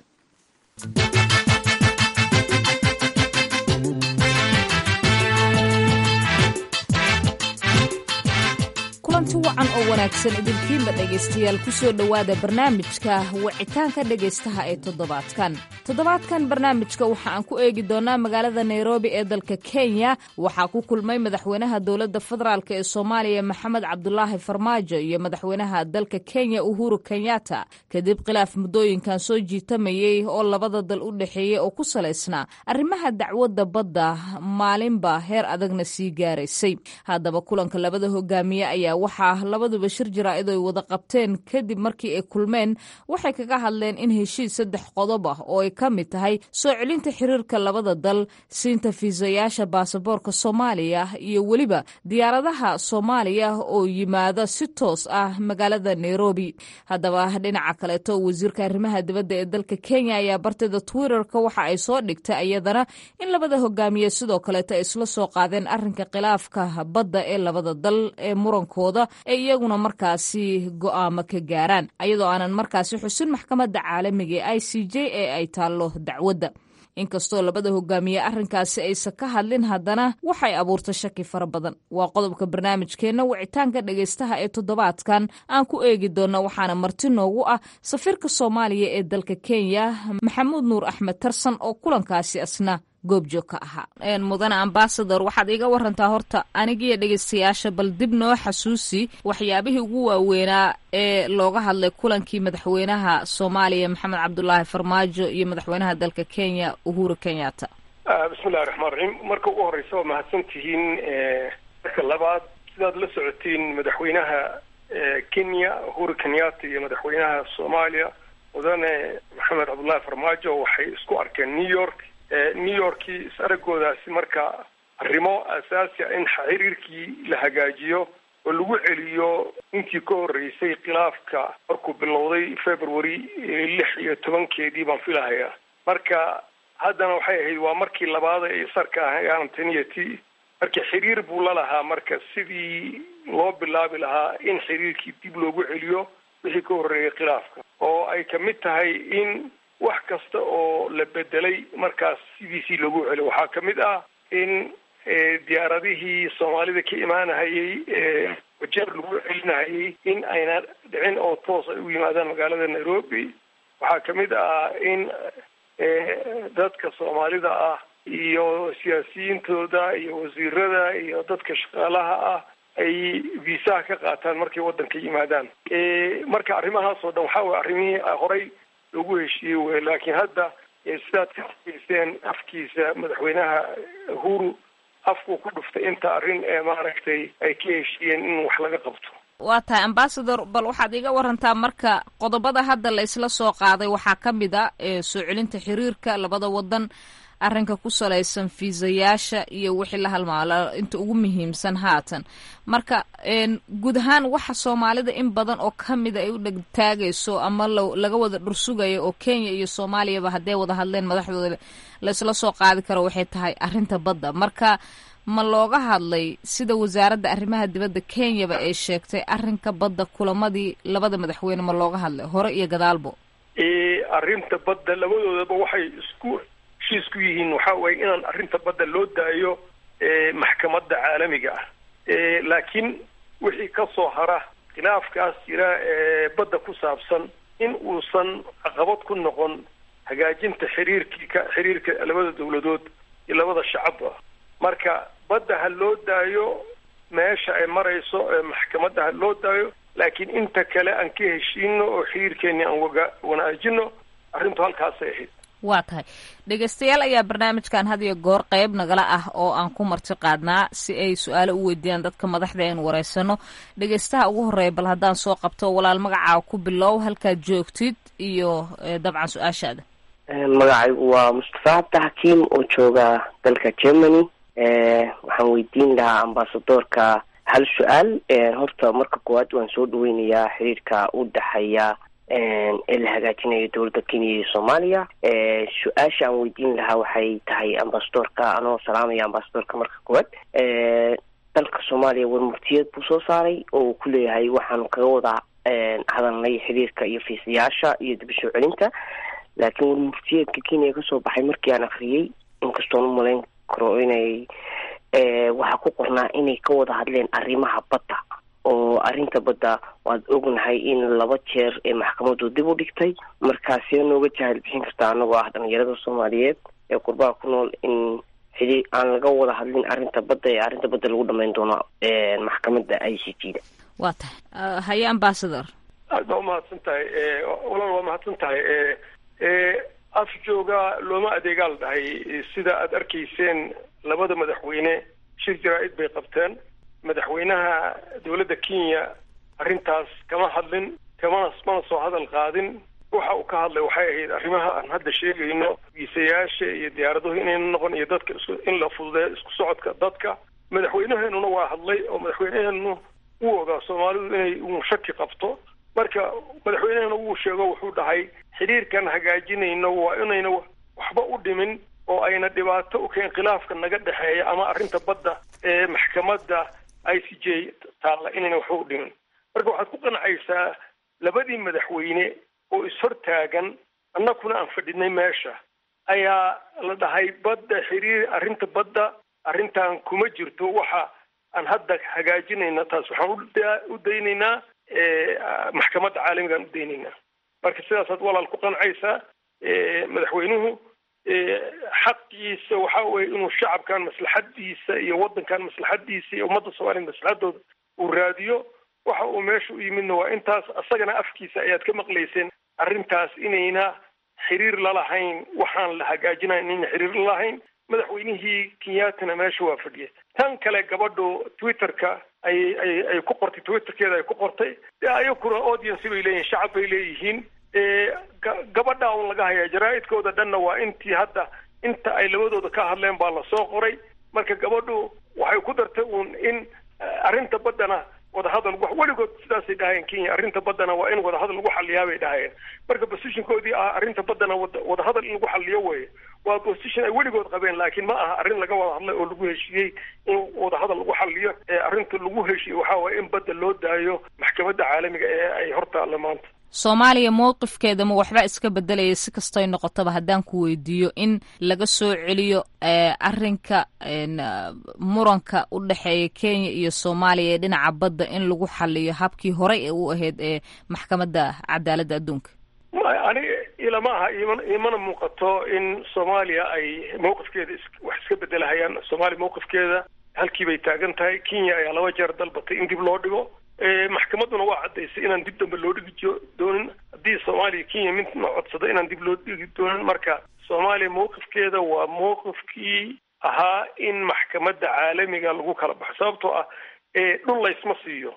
S: kulanti wacan oo wanaagsan idinkiinba dhegaystayaal kusoo dhowaada barnaamijka wicitaanka dhegaystaha ee toddobaadkan toddobaadkan barnaamijka waxa aan ku eegi doonaa magaalada nairobi ee dalka kenya waxaa ku kulmay madaxweynaha dowladda federaalk ee soomaaliya maxamed cabdulaahi farmaajo iyo madaxweynaha dalka kenya uhuru kenyatta kadib khilaaf muddooyinkan soo jiitamayey oo labada dal u dhexeeyey oo ku salaysnaa arrimaha dacwadda badda maalinba heer adagna sii gaaraysay haddaba kulanka labada hogaamiye ayaa waxaa labaduba shir jaraa'id ay wada qabteen kadib markii ay kulmeen waxay kaga hadleen in heshiis saddex qodob ah oo ay ka mid tahay soo celinta xiriirka labada dal siinta fiisayaasha baasaboorka soomaaliya iyo weliba diyaaradaha soomaaliya oo yimaada si toos ah magaalada nairobi haddaba dhinaca kaleeto wasiirka arrimaha dibadda ee dalka kenya ayaa bartida twitterka waxa ay soo dhigtay iyadana in labada hogaamiye sidoo kaleeto ay isla soo qaadeen arinka khilaafka badda ee labada dal ee muranko ee iyaguna markaasi go'aamo ka gaaraan ayadoo aanan markaasi xusin maxkamadda caalamiga ee i c j ee ay taallo dacwadda inkastoo labada hogaamiye arrinkaasi aysan ka hadlin haddana waxay abuurtay shaki fara badan waa qodobka barnaamijkeenna wicitaanka dhegaystaha ee toddobaadkan aan ku eegi doonno waxaana marti noogu ah safiirka soomaaliya ee dalka kenya maxamuud nuur axmed tarsan oo kulankaasi asna goobjoog ka ahaa mudane ambasador waxaad iiga warantaa horta anigiiyo dhegeystayaasha bal dib noo xasuusi waxyaabihii ugu waaweynaa ee looga hadlay kulankii madaxweynaha soomaaliya maxamed cabdulaahi farmaajo iyo madaxweynaha dalka kenya uhuru kenyatta
T: bismillahi raxmaan raxiim marka ugu horeysa waa mahadsan tihiin marka labaad sidaad la socotiin madaxweynaha kenya uhuru kenyatta iyo madaxweynaha soomaaliya mudane maxamed cabdullaahi farmaajo waxay isku arkeen new york new yorkii is aragoodaasi marka arrimo asaasi a in xiriirkii la hagaajiyo oo lagu celiyo intii ka horreysay khilaafka markuu bilowday february lix iyo tobankeedii baan filahayaa marka haddana waxay ahayd waa markii labaad ay sarka ahaan tan iyo tii marka xiriir buu la lahaa marka sidii loo bilaabi lahaa in xiriirkii dib loogu celiyo wixii ka horreeyay khilaafka oo ay kamid tahay in wax kasta oo la bedelay markaas sidiisii loogu celiyo waxaa kamid ah in diyaaradihii soomaalida ka imaanahayay wajeer lagu celinahayay in ayna dhicin oo toos ay u yimaadaan magaalada nairobi waxaa kamid ah in dadka soomaalida ah iyo siyaasiyiintooda iyo wasiirada iyo dadka shaqaalaha ah ay viisaha ka qaataan markay waddanka yimaadaan marka arrimahaas oo dhan waxaa weye arrimihii horey loogu heshiiyey wey laakiin hadda sidaad ka hageysteen afkiisa madaxweynaha uhuru afkuu ku dhuftay inta arrin ee maaragtay ay ka heshiiyeen in wax laga qabto
S: waa tahay ambasador bal waxaad iga warantaa marka qodobada hadda la isla soo qaaday waxaa ka mid a soo celinta xiriirka labada wadan arrinka ku salaysan fiisayaasha iyo wixii la halmaalo inta ugu muhiimsan haatan marka guud ahaan waxa soomaalida in badan oo kamida ay u dhegtaagayso ama laga wada dhursugayo oo kenya iyo soomaaliyaba hadday wada hadleen madaxdooda la isla soo qaadi karo waxay tahay arrinta badda marka ma looga hadlay sida wasaaradda arrimaha dibadda kenyaba ay sheegtay arrinka badda kulamadii labada madaxweyne ma looga hadlay hore iyo gadaalbo
T: arrinta badda labadoodaba waxay isku heshiis ku yihiin waxa waye inaan arrinta badda loo daayo maxkamadda caalamiga ah laakiin wixii ka soo hara khilaafkaas jira ee badda ku saabsan in uusan caqabad ku noqon hagaajinta xiriirkii ka xiriirka labada dawladood iyo labada shacabba marka badda ha loo daayo meesha ay marayso ee maxkamadda ha loo daayo laakiin inta kale aan ka heshiino oo xiriirkeeni aan waga wanaajino arrintu halkaasay ahayd
S: waa tahay dhegeystayaal ayaa barnaamijkan had iyo goor qeyb nagala ah oo aan ku marti qaadnaa si ay su-aalo u weydiiyaan dadka madaxda aynu wareysano dhegeystaha ugu horeeya bal haddaan soo qabto walaal magacaa ku bilow halkaad joogtid iyo dabcan su-aashaada
U: magacaygu waa mustafa cabdi xakiim oo jooga dalka germany waxaan weydiin lahaa ambasadoorka hal su-aal horta marka koowaad waan soo dhaweynayaa xiriirka u dhexeeya ee la hagaajinayo dowladda kenya iyo soomaaliya su-aasha aan weydiin lahaa waxay tahay ambasadorka anoo salaamaya ambasadorka marka koowaad dalka soomaaliya warmurtiyeed buu soo saaray oo uu ku leeyahay waxaanu kaga wada hadalnay xiriirka iyo fiisayaasha iyo dib soo celinta laakiin warmurtiyeedka kenya kasoo baxay markii aan akriyey inkastoon umalayn karo inay waxaa ku qornaa inay ka wada hadleen arrimaha badda oo arrinta badda waad ognahay in laba jeer ee maxkamadu dib u dhigtay markaasee nooga jahal bixin kartaa anagoo ah dhalinyarada soomaaliyeed ee qurbaha ku nool in xidii aan laga wada hadlin arrinta badda ee arrinta badda lagu dhamayn doono maxkamadda i c g da
S: waa tahay haye ambasador
T: aad baa umahadsan tahay walaal waa mahadsan tahay af jooga looma adeegaa la dhahay sida aad arkayseen labada madaxweyne shir jaraa-id bay qabteen madaxweynaha dowladda kenya arrintaas kama hadlin kamana mana soo hadal qaadin waxa uu ka hadlay waxay ahayd arrimaha aan hadda sheegayno viisayaasha iyo diyaaraduhu inayna noqon iyo dadka isku in la fududeeyo isku socodka dadka madaxweynaheenuna waa hadlay oo madaxweynaheenu wuu ogaa soomaalidu inay uu shaki qabto marka madaxweynehena wuu sheego wuxuu dhahay xiriirkan hagaajinayno waa inayna waxba u dhimin oo ayna dhibaato u keen khilaafka naga dhexeeya ama arrinta badda ee maxkamadda i c j taalla inayna waxba u dhimin marka waxaad ku qancaysaa labadii madaxweyne oo ishortaagan annakuna aan fadhinay meesha ayaa la dhahay badda xiriir arrinta badda arrintan kuma jirto waxa aan hadda hagaajinayna taas waxaan u daynaynaa maxkamadda caalamigaan u daynaynaa marka sidaasaad walaal ku qancaysaa madaxweynuhu xaqiisa waxa weye inuu shacabkan maslaxadiisa iyo waddankan maslaxadiisa iyo ummadda soomaliya maslaxadooda uu raadiyo waxa uu meesha u yimidna waa intaas asagana afkiisa ayaad ka maqlayseen arrintaas inayna xiriir lalahayn waxaan la hagaajinayn inayna xiriir lalahayn madaxweynihii kenyaatana meesha waa fadhiya tan kale gabadhu twitterka ay ay ay ku qortay twitterkeeda ay ku qortay de ayakuna audience bay leeyihin shacab bay leeyihiin gabadha un laga hayaa jaraa-idkooda dhanna waa intii hadda inta ay labadooda ka hadleen baa lasoo qoray marka gabadhu waxay ku dartay uun in arrinta baddana wadahadal weligood sidaasay dhahayeen kenya arrinta baddana waa in wadahadal lagu xaliyaa bay dhahayeen marka positionkoodii ah arrinta baddana wadahadal in lagu xaliyo weeye waa position ay weligood qabeen laakiin ma aha arrin laga wada hadlay oo lagu heshiiyey in wadahadal lagu xaliyo ee arrinta lagu heshiiyey waxaa waye in badda loo daayo maxkamadda caalamiga ee ay hortaalla maanta
S: soomaaliya mowqifkeeda ma waxba iska bedelaya si kastoy noqotaba haddaan ku weydiiyo in laga soo celiyo arrinka muranka u dhexeeya kenya iyo soomaaliya ee dhinaca badda in lagu xaliyo habkii horey ee u ahayd ee maxkamadda cadaaladda adduunka
T: ani ilama aha iman imana muuqato in soomaaliya ay mawqifkeeda wax iska bedelahayaan soomaaliya mawqifkeeda halkii bay taagan tahay kenya ayaa laba jeer dalbatay in dib loo dhigo maxkamadduna waa caddaysay inaan dib dambe loo dhigi doonin haddii soomaaliya kenya midna codsada inaan dib loo dhigi doonin marka soomaaliya mawqifkeeda waa mawqifkii ahaa in maxkamadda caalamiga lagu kala baxo sababtoo ah dhul laysma siiyo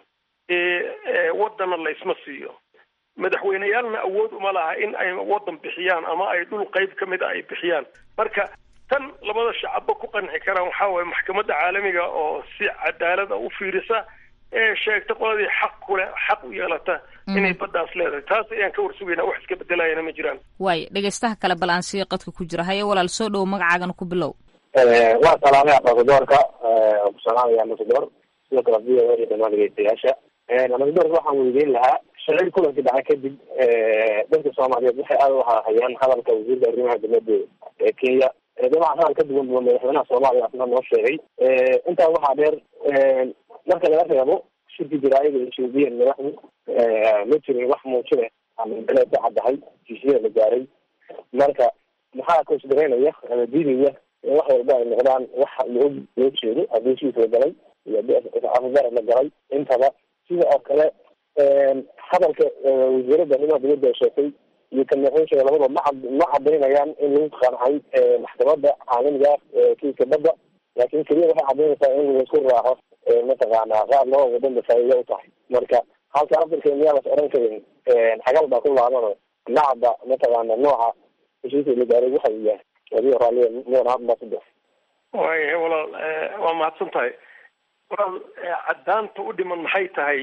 T: waddanna laysma siiyo madaxweyneyaalna awood uma laha in ay waddan bixiyaan ama ay dhul qayb ka mid a ay bixiyaan marka tan labada shacabba ku qanci karaan waxaa waye maxkamadda caalamiga oo si cadaalada u fiirisa ee sheegta qoladii xaq kule xaq u yeelata inay baddaas leedahay taas ayaan ka warsugaynaa wax iska bedelayana ma jiraan
S: waay dhegeystaha kale bal aan sii qadka ku jira haye walaal soo dhowo magacaagana ku bilow
D: waa salaamay ambasadoorka ku salaamaya ambasador sidoo kale v o a iyo dhamaan dhegeystayaasha ambasadorka waxaan weydiin lahaa shalay kulankii dhacay kadib dadka soomaaliyeed waxay aada u hayaan hadalka wasiirka arrimaha dibadda ee kenya dabcan hadal ka duwan duwan madaxweynaha soomaaliya asna noo sheegay intaa waxaa dheer marka laga reebo shirki jaraayada ethoobiyan madaxdu ma jirin wax muujine ama beleed ka caddahay heshiisyada la gaaray marka maxaa considereynaya ama diidaya in wax walba ay noqdaan wax laog loo jeedo haddii heshiis la galay iyo afgara la galay intaba sida oo kale hadalka wasiirada arrimaha dibadda ay sheegtay iyo kan madaxweynsheega labadaba ma cad ma cadaynayaan in lagu qancay maxkamadda caalamiga kiiska badda laakin keliya waxay cadaynaysaa in laisku raaco mataqaanaa qaar loo wadanda faa'iida u tahay marka halka afirka miyaa las oran karin xagal baa ku laabano nacda mataqaana nooca heshiiska la gaaray waxa uu yahay adigo raalliya muuna ambassador
T: waaya walaal waa mahadsan tahay walaal caddaanta u dhiman maxay tahay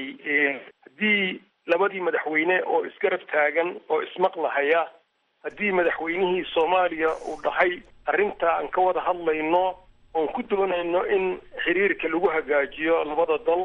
T: haddii labadii madaxweyne oo isgarab taagan oo ismaqlahaya haddii madaxweynihii soomaaliya uu dhahay arrinta aan ka wada hadlayno oon ku doonayno in xiriirka lagu hagaajiyo labada dal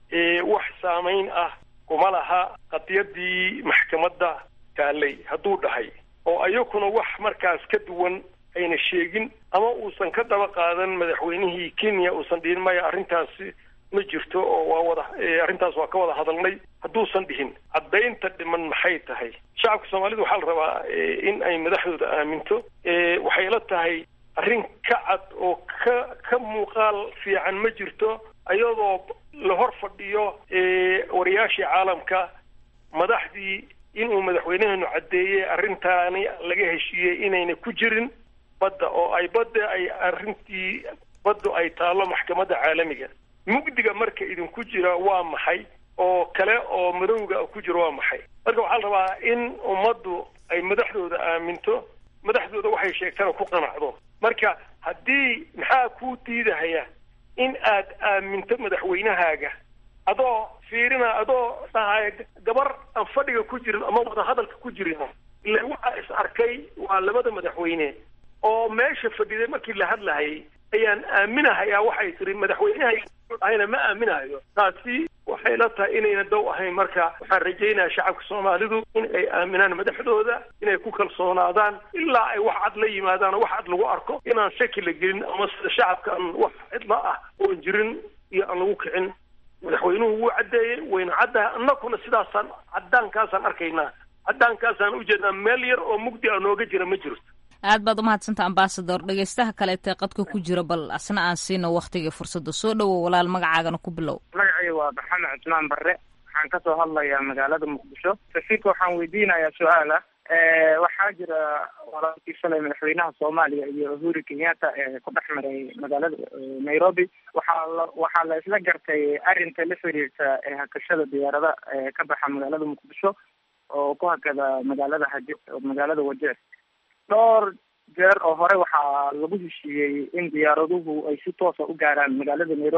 T: wax saamayn ah kuma laha qadiyadii maxkamadda taalay hadduu dhahay oo ayakuna wax markaas ka duwan ayna sheegin ama uusan ka daba qaadan madaxweynihii kenya uusan dhihin maya arrintaasi ma jirto oo waa wada arrintaas waa ka wada hadalnay hadduusan dhihin caddaynta dhiman maxay tahay shacabka soomaalida waxaa la rabaa in ay madaxdooda aaminto waxay la tahay arrin ka cad oo ka ka muuqaal fiican ma jirto ayadoo la hor fadhiyo wariyaashii caalamka madaxdii inuu madaxweynaheenu caddeeyey arrintaani laga heshiiyey inayna ku jirin badda oo ay badda ay arrintii baddu ay taallo maxkamadda caalamiga mugdiga marka idinku jira waa maxay oo kale oo madowga ku jira waa maxay marka waxaa la rabaa in ummaddu ay madaxdooda aaminto madaxdooda waxay sheegtana ku qanacdo marka haddii maxaa kuu diidahaya in aad aaminto madaxweynahaaga adoo fiirina adoo dhahaya gabar aan fadhiga ku jirin ama wada hadalka ku jirin ila waxaa is arkay waa labada madaxweyne oo meesha fadhiday markii la hadlahayay ayaan aaminahayaa waxay tiri madaxweynehayna ma aaminahayo taasi waxay la tahay inayna dow ahayn marka waxaan rajaynayaa shacabka soomaalidu in ay aaminaan madaxdooda inay ku kalsoonaadaan ilaa ay wax cad la yimaadaan oo wax cad lagu arko inaan shaki la gelin ama sida shacabka aan wax cidla ah oon jirin iyo aan lagu kicin madaxweynuhu wuu caddeeyey wayna caddahay annakuna sidaasaan caddaankaasaan arkaynaa caddaankaasaan ujeednaa meel yar oo mugdi a nooga jira ma jirto
S: aad baad umahadsanta ambasador dhegeystaha kaleetee qadka ku jira bal asna aan siino waktigai fursadda soo dhowow walaal magacaagana ku bilow
V: magacay waa maxamed cusmaan barre waxaan kasoo hadlayaa magaalada muqdisho safiirka waxaan weydiinayaa su-aal ah waxaa jira walaalkii shalay madaxweynaha soomaaliya iyo uhuru kenyatta ee ku dhex maray magaalada nairobi waxaa la waxaa la isla gartay arrinta la xiriirta hakashada diyaarada ka baxa magaalada muqdisho oo ku hakada magaalada haje magaalada wajeer dhowr jeer oo hore waxaa lagu heshiiyey in diyaaraduhu ay si toosa u gaaraan magaalada nairobi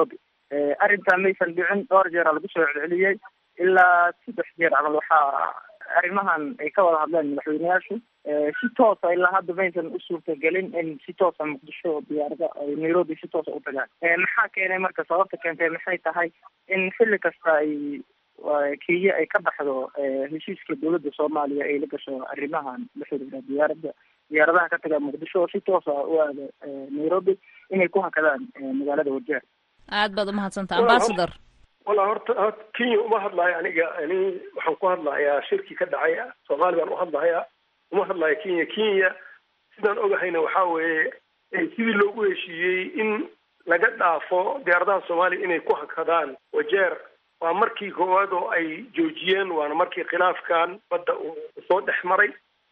V: arrintaa maysan dhicin dhowr jeera lagu soo celceliyey ilaa saddex jeer camal waxaa arrimahan ay ka wada hadleen madaxweyneyaashu si toosa ilaa hadda maysan u suurtagelin in si toosa muqdisho diyaarada ay nairobi si toosa u tagaan maxaa keenay marka sababta keentay maxay tahay in xilli kasta ay kenya ay ka baxdo heshiiska dowladda soomaaliya ay la gasho arrimahan la xiriira diyaarada diyaaradaha ka taga muqdisho oo si toosa u aada nairobi inay ku hakadaan magaalada wajeer
S: aad baad umahadsantaha ambasador
T: walla horta horta kenya uma hadlayo aniga ani waxaan ku hadlahayaa shirki ka dhacay soomaali baan u hadlahayaa uma hadlayo kenya kenya sidaan ogahayna waxaa weeye sidii loogu heshiiyey in laga dhaafo diyaaradaha soomaaliya inay ku hakadaan wajeer waa markii koowaad oo ay joojiyeen waana markii khilaafkan badda uu soo dhex maray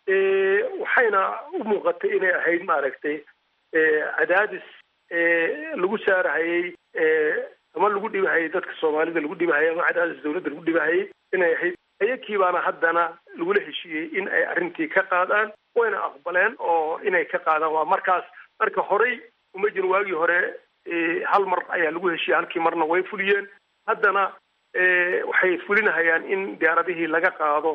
T: waxayna u muuqatay inay ahayd maaragtay cadaadis lagu saarahayey ama lagu dhibahayay dadka soomaalida lagu dhibahayay ama cadaadis dawladda lagu dhibahayay inay ahayd ayakii baana haddana lagula heshiiyey in ay arrintii ka qaadaan wayna aqbaleen oo inay ka qaadaan waa markaas marka horey uma jirin waagii hore hal mar ayaa lagu heshiiyey halkii marna way fuliyeen haddana waxay fulinahayaan in diyaaradihii laga qaado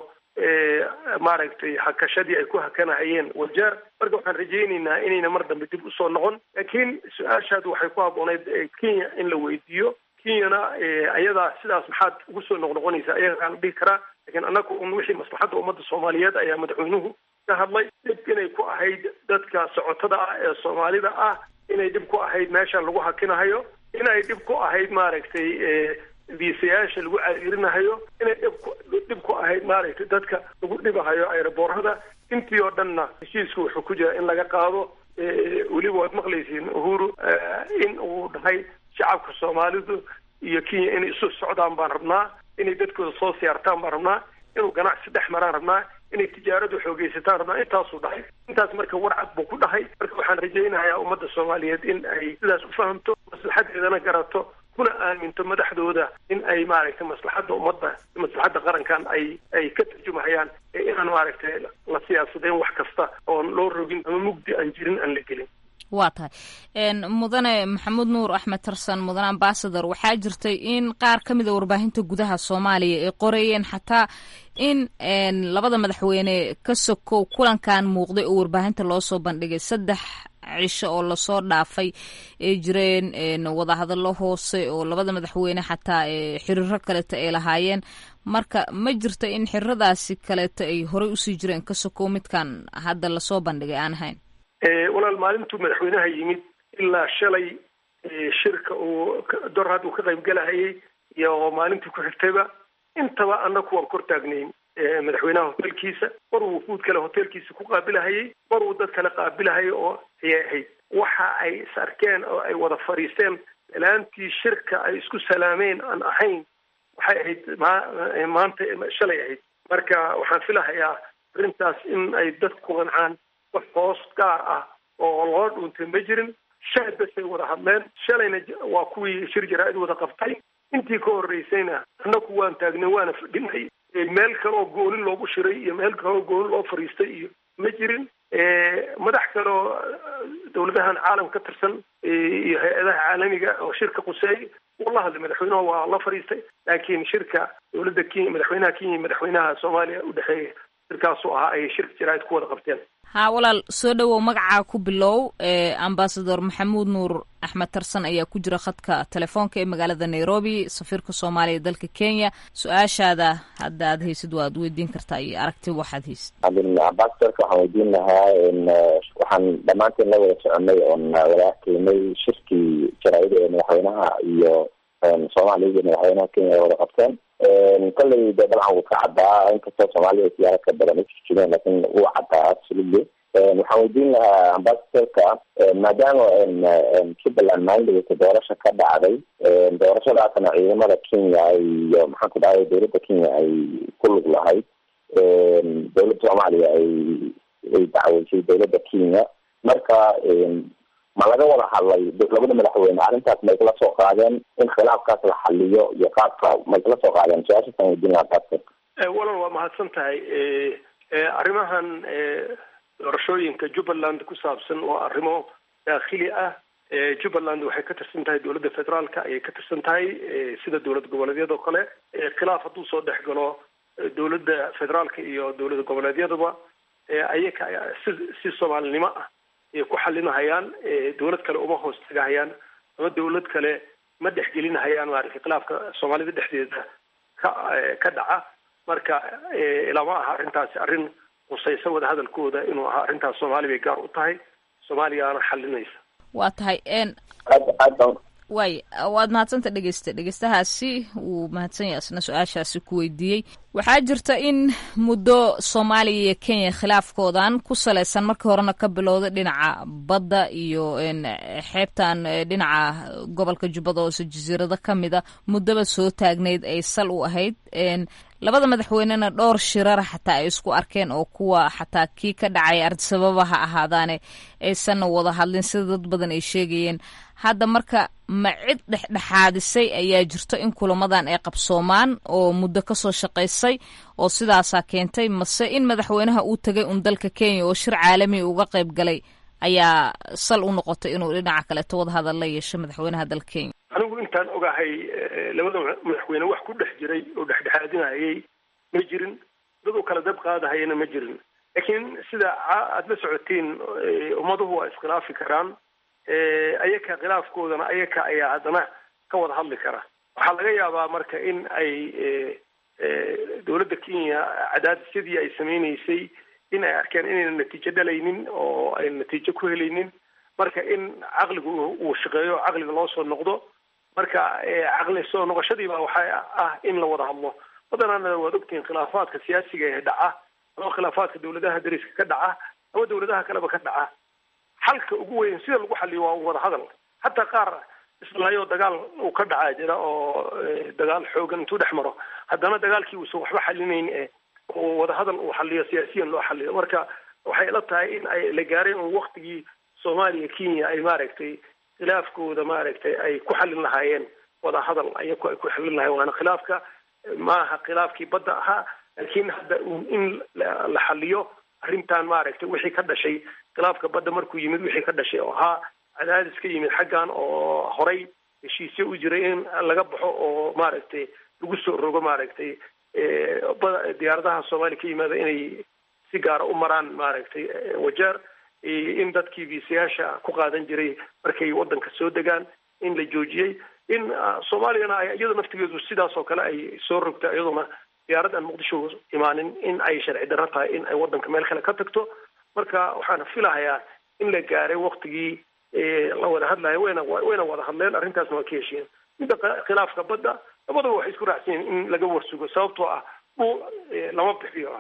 T: maaragtay hakashadii ay ku hakanahayeen wajeer marka waxaan rajaynaynaa inayna mar dambe dib usoo noqon laakiin su-aashaadu waxay ku habbooneyd kenya in la weydiiyo kenyana ayadaa sidaas maxaad ugu soo noqnoqonaysaa ayaga aan dhihi karaa lakiin annaga un wixii maslaxadda ummadda soomaaliyeed ayaa madaxweynuhu ka hadlay dhib inay ku ahayd dadka socotada ah ee soomaalida ah inay dhib ku ahayd meesha lagu hakinahayo inay dhib ku ahayd maaragtay viisayaasha lagu cariirinahayo inay dhibku dhib ku ahayd maaragtay dadka lagu dhibahayo aeroboorada intii oo dhanna heshiisku wuxuu ku jira in laga qaado weliba waad maqlaysiin uhuru in uu dhahay shacabka soomaalidu iyo kenya inay isu socdaan baan rabnaa inay dadkooda soo siyaartaan baan rabnaa inuu ganacsi dhex maraan rabnaa inay tijaaradu xoogeysataan rabnaa intaasuu dhahay intaas marka warcad buu ku dhahay marka waxaan rajaynayaa ummadda soomaaliyeed in ay sidaas u fahamto maslaxadeedana garato kuna aaminto madaxdooda in ay maaragtay maslaxadda ummadda maslaxadda qarankan ay ay ka tarjumahayaan ee inaan maaragtay la siyaasadeen wax kasta oon loo rogin ama mugdi aan jirin aan la gelin
S: waa tahay mudane maxamuud nuur axmed tarsan mudane ambasador waxaa jirtay in qaar ka mida warbaahinta gudaha soomaaliya ay qorayeen xataa in labada madaxweyne ka sokow kulankan muuqday oo warbaahinta loo soo bandhigay saddex cisho oo lasoo dhaafay ay jireen wadahadallo hoose oo labada madaxweyne xataa xiriiro kaleeto ay lahaayeen marka ma jirto in xiriiradaasi kaleeto ay horey usii jireen ka sokow midkan hadda lasoo bandhigay aan ahayn
T: walaal maalintuu madaxweynaha yimid ilaa shalay shirka uu dorhad uu ka qaybgalahayay iyo maalintii ku xigtayba intaba annaku waan kor taagnayn madaxweynaha hotelkiisa mar uu wufuud kale hotelkiisa ku qaabilahayay mar uu dad kale qaabilahayay oo ayay ahayd waxa ay is arkeen oo ay wada fadhiisteen salaantii shirka ay isku salaameen aan ahayn waxay ahayd maanta shalay ahayd marka waxaan filahayaa arrintaas in ay dadku ku qancaan wax hoos gaar ah oo loo dhuuntay ma jirin shalay basay wada hadleen shalayna waa kuwii shir jaraa-id wada qabtay intii ka horreysayna annaku waan taagnay waana fadhinay meel kale oo goonin loogu shiray iyo meel kale oo goonin loo fadhiistay iyo ma jirin madax kale oo dawladahan caalam ka tirsan iyo hay-adaha caalamiga oo shirka quseey uu la hadlay madaxweynaha waa la fadhiistay laakiin shirka dawladda kenya madaxweynaha kenya iyo madaxweynaha soomaaliya udhexeeya shirkaasuu ahaa ay shirka jaraa-id ku wada qabteen
S: haa walaal soo dhowow magacaa ku bilow ambasador maxamuud nuur axmed tarsan ayaa ku jira khadka telefoonka ee magaalada nairobi safiirka soomaaliya ee dalka kenya su-aashaada hadda aad haysid waad weydiin kartaa iyo aragti waxaad haysid
C: ambasadorka waxaan weydiin lahaa waxaan dhammaanteen la wada soconay oon wada arkaynay shirkii jaraa-ida ee madaxweynaha iyo soomaaliya iyo madaxweynaha kenya ay wada qabteen kolley de dabcan wuu ka caddaa inkastoo soomaaliya siyaara ka badan ujijideen lakin wuu caddaa absolutely waxaan weydiin lahaa ambasadorka maadaama jubbaland maalinta doorasha ka dhacday doorashadaasna ciidamada kenya iyo maxaan ku dhahay dawladda kenya ay ku lug lahayd dawladda soomaaliya ay ay dacweysay dawladda kenya marka ma laga wada hadlay labada madaxweyne arrintaas ma isla soo qaadeen in khilaafkaas la xaliyo iyo qaabka ma isla soo qaadeen su-aashaasaan weydiin lahaa basketk
T: walal waa mahadsan tahay arrimahan doorashooyinka jubbaland ku saabsan waa arrimo daakhili ah jubbaland waxay ka tirsan tahay dowladda federaalka ayay ka tirsan tahay sida dowlad goboleedyada oo kale khilaaf hadduu soo dhex galo dowladda federaalka iyo dowlad goboleedyadaba ayaka si si soomaalinimo ah ayay ku xalinahayaan dowlad kale uma hoos tagahayaan ama dowlad kale ma dhexgelinahayaan maaragtay khilaafka soomaalida dhexdeeda ka ka dhaca marka lama aha arrintaasi arrin qusaysa wadahadalkooda inuu ahaa arrintaas soomaali bay gaar u tahay soomaaliyaana xalinaysa
S: waa tahay n waay waad mahadsanta dhegeysta dhegeystahaasi wuu mahadsan yahay isna su-aashaasi ku weydiiyey waxaa jirta in muddo soomaaliya iyo kenya khilaafkoodan ku salaysan markii horena ka bilowday dhinaca badda iyo xeebtan dhinaca gobolka jubbada hoose jasiirado ka mida muddoba soo taagnayd ay sal u ahayd labada madaxweynena dhowr shirara xataa ay isku arkeen oo kuwa xataa kii ka dhacay ardisababa ha ahaadaane aysanna wada hadlin sida dad badan ay sheegayeen hadda marka ma cid dhexdhexaadisay ayaa jirto in kulamadan ay qabsoomaan oo muddo kasoo shaqaysay oo sidaasaa keentay mase in madaxweynaha uu tegay un dalka kenya oo shir caalami uga qayb galay ayaa sal u noqotay inuu dhinaca kaleeto wada hadal la yeesho madaxweynaha dalka kenya
T: anigu intaan ogahay labada madaxweyne wax ku dhex jiray oo dhexdhexaadinayay ma jirin dad u kala dab qaadahayana ma jirin laakiin sida aada la socotiin ummaduhu waa iskhilaafi karaan ayaka khilaafkoodana ayaka ayaa haddana ka wada hadli kara waxaa laga yaabaa marka in ay dowladda kenya cadaadisyadii ay sameyneysay in ay arkeen inayna natiijo dhalaynin oo ayna natiijo ku helaynin marka in caqligu uu shaqeeyo caqliga loo soo noqdo marka caqli soo noqoshadiiba waxaa ah in la wada hadlo badanana waad ogtihiin khilaafaadka siyaasiga ee dhaca ama khilaafaadka dowladaha dariska ka dhaca ama dowladaha kaleba ka dhaca xalka ugu weyn sida lagu xaliyo waa wada hadal hataa qaar islaayo dagaal uu ka dhacaa jira oo dagaal xoogan intuu dhex maro haddana dagaalkii uusan waxba xalinayn e wada hadal uu xaliyo siyaasiyan loo xaliyo marka waxay ila tahay in ay la gaareen un waktigii soomaaliya kenya ay maaragtay khilaafkooda maaragtay ay ku xalin lahaayeen wada hadal ayaku ay ku xalin lahayen waana khilaafka maaha khilaafkii badda ahaa laakiin hadda in la xaliyo arrintan maaragtay wixii ka dhashay khilaafka badda markuu yimid wixii ka dhashay oo ahaa cadaadis ka yimid xaggan oo horay heshiisyo u jiray in laga baxo oo maaragtay lagu soo rogo maaragtay diyaaradaha soomaaliya ka yimaada inay si gaara u maraan maaragtay wajeer in dadkii viisayaasha ku qaadan jiray markay waddanka soo degaan in la joojiyey in soomaaliyana ay iyada naftigeedu sidaas oo kale ay soo rogta iyaduna diyaarad aan muqdisho imaanin in ay sharci darro tahay in ay waddanka meel kale ka tagto marka waxaana filahayaa in la gaaray waktigii la wada hadlayo wayna wayna wada hadleen arrintaasna waa ka heshiyeen midda khilaafka badda labadaba waxay isku raacsan yihin in laga warsugo sababtoo ah dhul lama bixiyo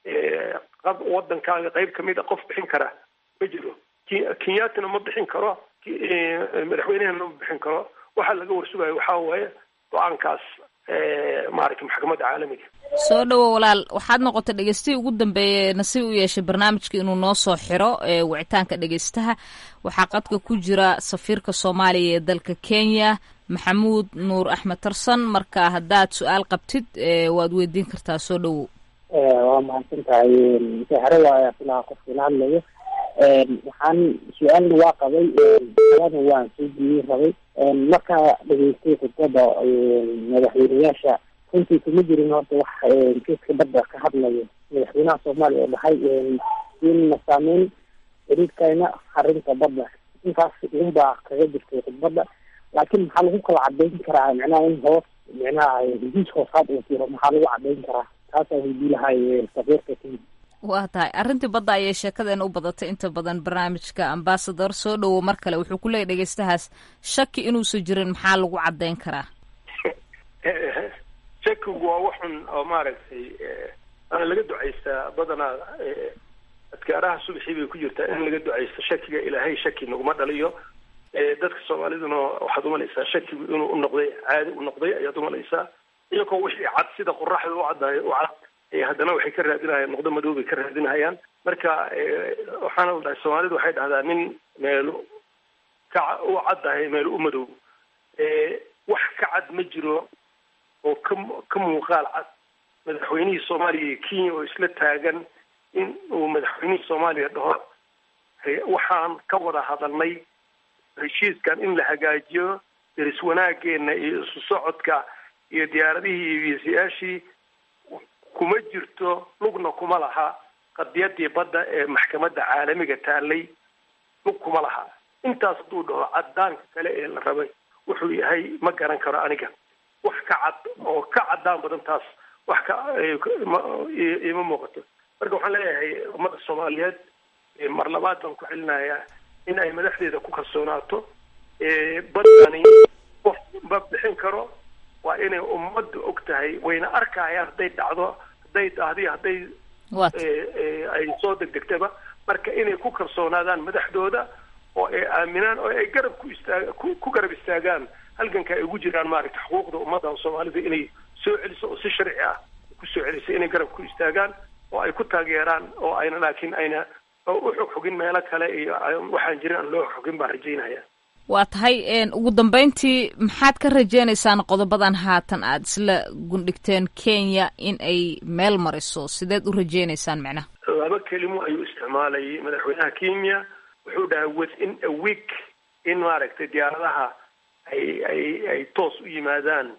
T: waddankaaga qayb kamid a qof bixin kara ma jiro kenyatina ma bixin karo madaxweynehana ma bixin karo waxaa laga warsugayo waxaa waaye go-aankaas maaragtay maxkamadda caalamiga
S: soo dhowo walaal waxaad noqotay dhegeystihii ugu dambeeyey nasiib u yeeshay barnaamijka inuu noo soo xiro wicitaanka dhegeystaha waxaa qadka ku jira safiirka soomaaliya ee dalka kenya maxamuud nuur axmed tarsan marka haddaad su-aal qabtid waad weydiin kartaa soo dhowow
E: waa mahadsan tahay msaaxare waaya filaha qofka ila hadlayo waxaan su-aalna waa qabay alana waan soo diiyey rabay markaa dhageystay khudbada madaxweyneyaasha runtii kuma jirin horta wax geeska badda ka hadlayo madaxweynaha soomaaliya oo dhahay in saameyn xiriirkayna arrinta badda intaas unbaa kaga jirtay khudbadda laakiin maxaa lagu kala cadeyn karaa micnaha in hoos micnaha hesiis hoosaad uu jiro maxaa lagu cadeyn karaa taasaa weydii lahay safiirka kenya
S: waa tahay arrintii badda ayay sheekadeena u badatay inta badan barnaamijka ambasador soo dhowo mar kale wuxuu ku leeyay dhegeystahaas shaki inuusan jirin maxaa lagu cadeyn karaa
T: shakigu waa waxun oo maaragtay ana laga ducaystaa badanaa adkaaraha subaxii bay ku jirtaa in laga ducaysto shakiga ilaahay shaki naguma dhaliyo dadka soomaaliduna waxaad umalaysaa shakigu inuu u noqday caadi u noqday ayaad umalaysaa iyagoo wixii cad sida qoraxda u caddayo u cad haddana waxay ka raadinahayaan noqdo madow bay ka raadinahayaan marka waxaana la dhahay soomaalidu waxay dhahdaa nin meelo ka u caddahay meelo u madow wax ka cad ma jiro oo ka ka muuqaal cad madaxweynihii soomaaliya iyo kenya oo isla taagan in uu madaxweynihii soomaaliya dhaho waxaan ka wada hadalnay heshiiskan in la hagaajiyo deris wanaageena iyo isu socodka iyo diyaaradihii iyo wiisayaashii kuma jirto lugna kuma laha qadiyadii badda ee maxkamadda caalamiga taalay lug kuma laha intaas hadduu dhaho cadaanka kale ee la rabay wuxuu yahay ma garan karo aniga wax ka cad oo ka cadaan badan taas wax ka ima muuqato marka waxaan leeyahay ummadda soomaaliyeed mar labaad baan ku celinayaa in ay madaxdeeda ku kalsoonaato baddani qof ma bixin karo waa inay ummadda og tahay wayna arkayaan hadday dhacdo hadday dahdi hadday ay soo degdegtaba marka inay ku kalsoonaadaan madaxdooda oo ay aaminaan oo ay garab ku istaag ku garab istaagaan halganka ay ugu jiraan maaragta xuquuqda ummadda soomaalida inay soo celiso oo si sharci ah ku soo celiso inay garab ku istaagaan oo ay ku taageeraan oo ayna laakiin ayna u xog xogin meelo kale iyo waxaan jirin aan loo xogin baan rajaynaya
S: waa tahay ugu dambeyntii maxaad ka rajeynaysaan qodobadan haatan aada isla gundhigteen kenya in ay meel mariso sideed u rajeynaysaan macnaha
T: laba kelimo ayuu isticmaalayay madaxweynaha kenya wuxuu dhahay within a week in maaragtay diyaaradaha ay ay ay toos u yimaadaan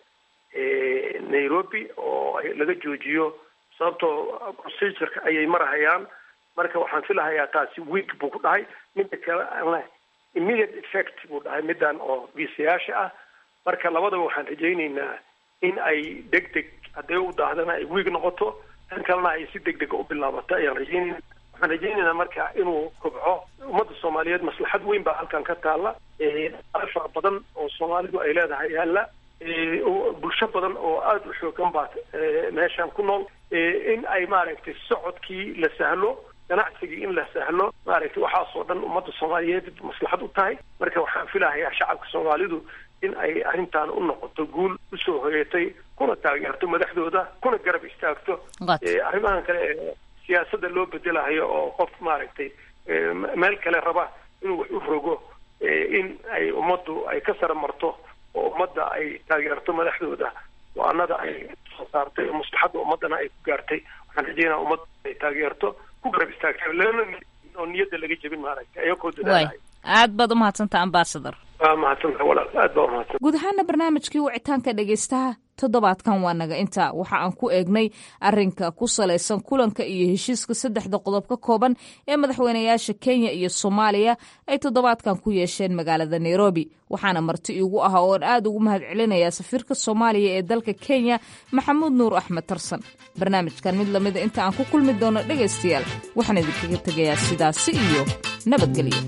T: nairobi oo laga joojiyo sababtoo procedureka ayay marahayaan marka waxaan filahayaa taasi week buu ku dhahay midda kale immediate effect buu dhahay middan oo viisayaasha ah marka labadaba waxaan rajaynaynaa in ay deg deg hadday u daahdana ay wiig noqoto tan kalena ay si deg dega u bilaabato ayaan rajaynayna waxaan rajaynaynaa marka inuu kobco ummadda soomaaliyeed maslaxad weyn baa halkan ka taalla fara badan oo soomaalidu ay leedahay yaalla bulsho badan oo aada u xoogan baa meeshan ku nool in ay maaragtay socodkii la sahlo ganacsigii in la sahlo maaragtay waxaasoo dhan ummadda soomaaliyeed maslaxad u tahay marka waxaan filahayaa shacabka soomaalidu in ay arrintan u noqoto guul usoo hoyatay kuna taageerto madaxdooda kuna garab istaagto arrimahan kale ee siyaasadda loo bedelahayo oo qof maaragtay meel kale raba inuu wax u rogo in ay ummaddu ay ka sara marto oo ummadda ay taageerto madaxdooda go-aanada ay soo saartay oo maslaxadda ummaddana ay ku gaartay waxaan rajeynaa ummadda ay taageerto ku garab istaagtay lana oo niyadda laga jebin maaragtay ayagoo dadaalay
S: aad baad umahadsantaa ambasador
T: waa mahadsantaha walaal aad baa umahadsan
S: guud ahaana barnaamijkii wicitaanka dhegaystaha toddobaadkan waa naga intaa waxa aan ku eegnay arinka ku salaysan kulanka iyo heshiiska saddexda qodob ka kooban ee madaxweynayaasha kenya iyo soomaaliya ay toddobaadkan ku yeesheen magaalada nairobi waxaana marti iigu ah oon aad ugu mahad celinayaa safiirka soomaaliya ee dalka kenya maxamuud nuur axmed tarsan barnaamijkan mid lamida inta aan ku kulmi doono dhegaystayaal waxaan idinkaga tegayaa sidaasi iyo nabadgelyo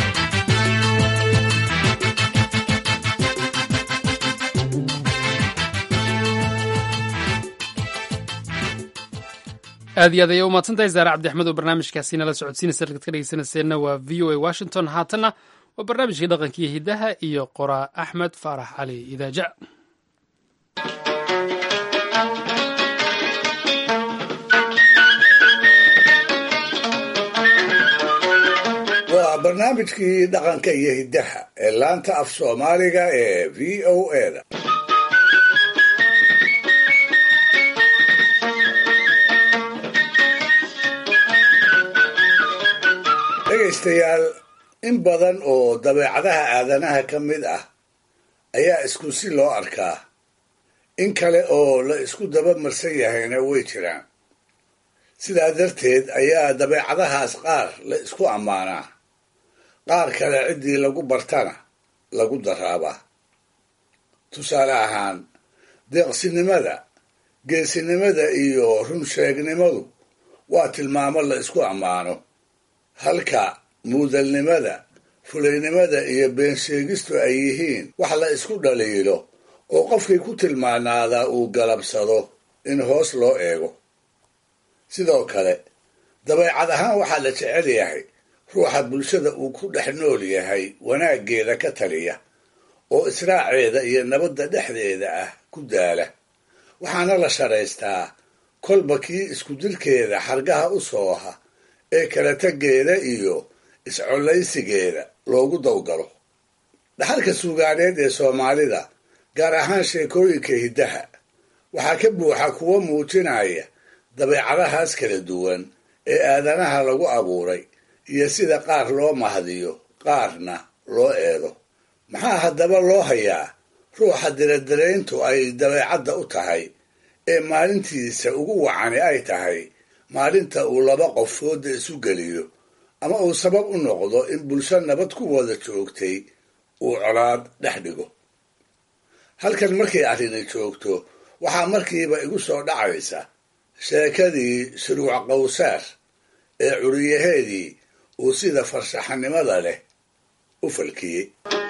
A: aad iyo aad ayay umahadsantahay zaare cabdi axmed oo barnaamijkaasi nala socodsiinaysa halkaad ka dhegeysanayseena waa v o a washington haatanna waa barnaamijkii dhaqankiiyo hiddaha iyo qoraa axmed faarax cali idaaja
F: waa barnaamijkii dhaqanka iyo hiddaha ee laanta af soomaaliga ee v o a da dhegaystayaal in badan oo dabeecadaha aadanaha ka mid ah ayaa isku si loo arkaa in kale oo la isku daba marsan yahayna way jiraan sidaa darteed ayaa dabeecadahaas qaar la isku ammaanaa qaar kale ciddii lagu bartana lagu daraabaa tusaale ahaan deeqsinimada geesinimada iyo runsheegnimadu waa tilmaamo la isku ammaano halka muudalnimada fulaynimada iyo beensheegistu ay yihiin wax la isku dhaliilo oo qofkii ku tilmaanaadaa uu galabsado in hoos loo eego sidoo kale dabeecad ahaan waxaa la jecel yahay ruuxa bulshada uu ku dhex nool yahay wanaaggeeda ka taliya oo israaceeda iyo nabadda dhexdeeda ah ku daala waxaana la sharaystaa kolba kii isku dilkeeda xargaha u sooha ee kala taggeeda iyo iscollaysigeeda loogu dawgalo dhaxalka suugaaneed ee soomaalida gaar ahaan sheekooyinka hiddaha waxaa ka buuxa kuwo muujinaya dabeecadahaas kala duwan ee aadanaha lagu abuuray iyo sida qaar loo mahdiyo qaarna loo eedo maxaa haddaba loo hayaa ruuxa diradirayntu ay dabeecadda u tahay ee maalintiisa ugu wacani ay tahay maalinta uu laba qof fooda isu geliyo ama uu sabab u noqdo in bulsho nabad ku wada joogtay uu colaad dhex dhigo halkan markay arrini joogto waxaa markiiba igu soo dhacaysa sheekadii shuruuc qawsaar ee curiyaheedii uu sida farshaxanimada leh u falkiyey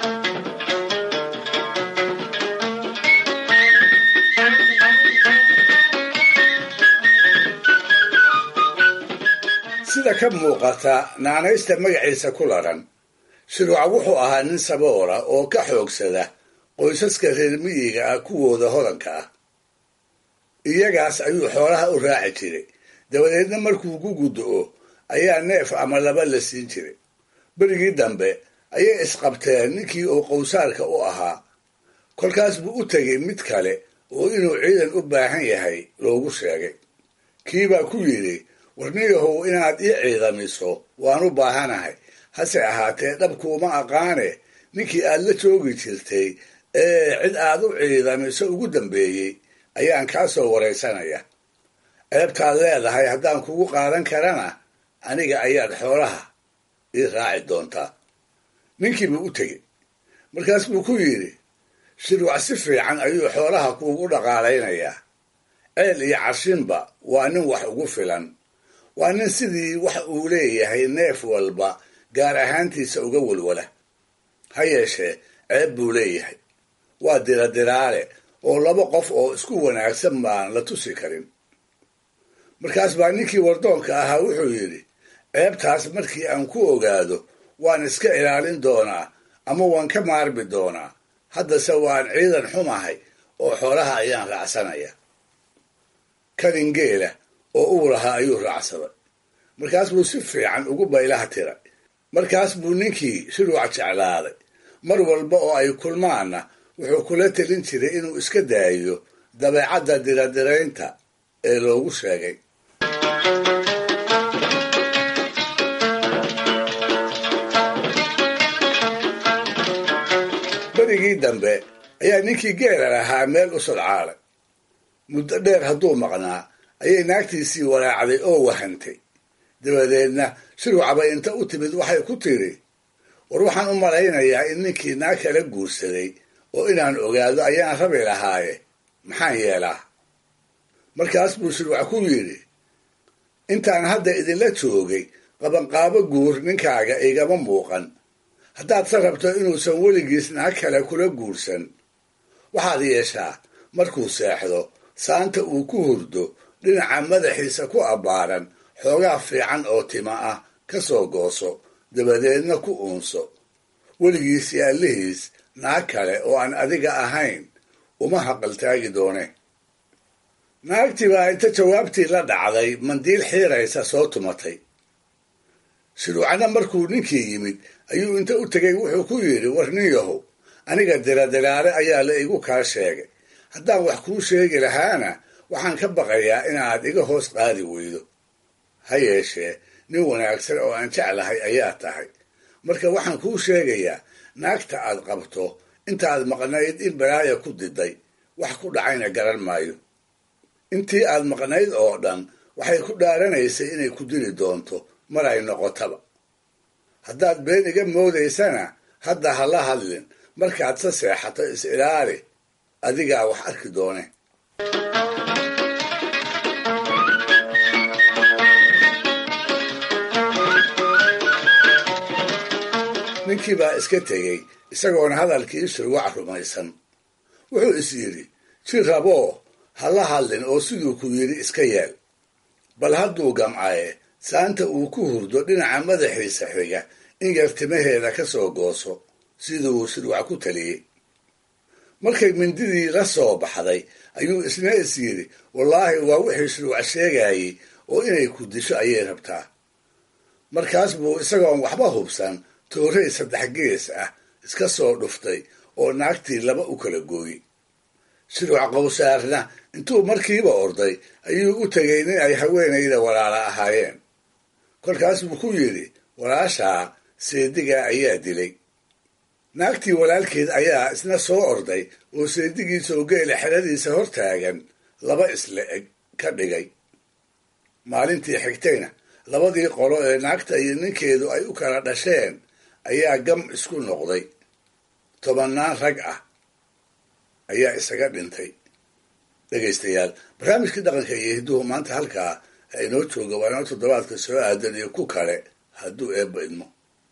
F: sida ka muuqata naanaysta magaciisa ku laran shuruuca wuxuu ahaa nin saboola oo ka xoogsada qoysaska reer miyiga ah kuwooda hodanka ah iyagaas ayuu xoolaha u raaci jiray dabadeedna markuu ku guddo-o ayaa neef ama laba la siin jiray berigii dambe ayay isqabteen ninkii uu qowsaarka u ahaa kolkaas buu u tegay mid kale oo inuu ciidan u baahan yahay loogu sheegay kiibaa ku yidhi warniyahow inaad ii ciidamiso waan u baahanahay hase ahaatee dhabkuuma aqaane ninkii aad la joogi jirtay ee cid aad u ciidamiso ugu dambeeyey ayaan kaa soo waraysanaya ceebtaad leedahay haddaan kugu qaadan karana aniga ayaad xoolaha ii raaci doontaa ninkiibuu u tegey markaas buu ku yidhi shirwac si fiican ayuu xoolaha kuugu dhaqaalaynayaa ceel iyo cashinba waa nin wax ugu filan waa nin sidii wax uu leeyahay neef walba gaar ahaantiisa uga walwala ha yeeshee ceeb buu leeyahay waa diradiraale oo laba qof oo isku wanaagsan baan la tusi karin markaas baa ninkii wardoonka ahaa wuxuu yidhi ceebtaas markii aan ku ogaado waan iska ilaalin doonaa ama waan ka maarmi doonaa haddase waan ciidan xumahay oo xoolaha ayaan raacsanaya kaningeela oo uu lahaa ayuu raacsaday markaas buu si fiican ugu baylaha tiray markaas buu ninkii shiruuc jeclaaday mar walba oo ay kulmaanna wuxuu kula telin jiray inuu iska daayo dabeecadda diradiraynta ee loogu sheegay berigii dambe ayaa ninkii geela lahaa meel u sodcaalay muddo dheer hadduu maqnaa ayay naagtiisii walaacday oo wahantay dabadeedna shiruucbay inta u timid waxay ku tidhi war waxaan u malaynayaa in ninkii naag kala guursaday oo inaan ogaado ayaan rabi lahaaye maxaan yeelaa markaas buu shiruuc ku yidhi intaan hadda idinla joogay qabanqaabo guur ninkaaga igama muuqan haddaad se rabto inuusan weligiis naag kale kula guursan waxaad yeeshaa markuu seexdo saanta uu ku hurdo dhinaca madaxiisa ku abbaaran xoogaa fiican oo tima ah ka soo gooso dabadeedna ku uunso weligiis iyo allihiis naag kale oo aan adiga ahayn uma haqaltaagi doone naagtii baa inta jawaabtii la dhacday mandiil xiiraysa soo tumatay shiruucna markuu ninkii yimid ayuu inta u tegay wuxuu ku yidhi war nin yahow aniga diradiraare ayaa la igu kaa sheegay haddaan wax kuu sheegi lahaana waxaan ka baqayaa inaad iga hoos qaadi weydo ha yeeshee nin wanaagsan oo aan jeclahay ayaa tahay marka waxaan kuu sheegayaa naagta aad qabto intaad maqnayd in balaaya ku diday wax ku dhacayna garan maayo intii aad maqnayd oo dhan waxay ku dhaaranaysay inay ku dili doonto mar ay noqotaba haddaad been iga moodaysana hadda ha la hadlin markaad se seexato is ilaali adigaa wax arki doone ninkii baa iska tegey isagoona hadalkii shurwac rumaysan wuxuu is yidhi ji raboo ha la hadlin oo siduu ku yidhi iska yeel bal hadduu gamcaye saanta uu ku hurdo dhinaca madaxiisa xiga in yar timaheeda ka soo gooso siduu shirwac ku taliyey markay mindidii la soo baxday ayuu isna is yidhi wallaahi waa wixii shirwac sheegayey oo inay ku disho ayay rabtaa markaas buu isagoon waxba hubsan toorey saddex gees ah iska soo dhuftay oo naagtii laba u kala gooyey shirwac qowsaarna intuu markiiba orday ayuu u tegay nin ay haweenayda walaala ahaayeen kolkaas buu ku yidhi walaashaa seedigaa ayaa dilay naagtii walaalkeed ayaa isna soo orday oo seedigiisa oo geela xeradiisa hor taagan laba isla eg ka dhigay maalintii xigtayna labadii qolo ee naagta iyo ninkeedu ay u kala dhasheen ayaa gam isku noqday tobannaan rag ah ayaa isaga dhintay dhegaystayaal barnaamijkii dhaqanka iyo hidduhu maanta halkaa ha inoo jooga waa inoo toddobaadka soo aadan iyo ku kale hadduu eebba idmo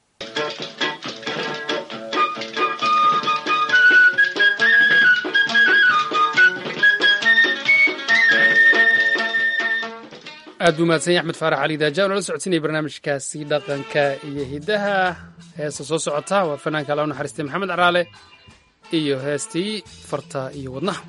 A: aad buu mahadsan yahy axmed faarax cali daaja nala socodsiinaya barnaamijkaasi dhaqanka iyo hiddaha heesta soo socota waa fanaanka alla u naxariistay maxamed caraale iyo heestii farta iyo wadnaha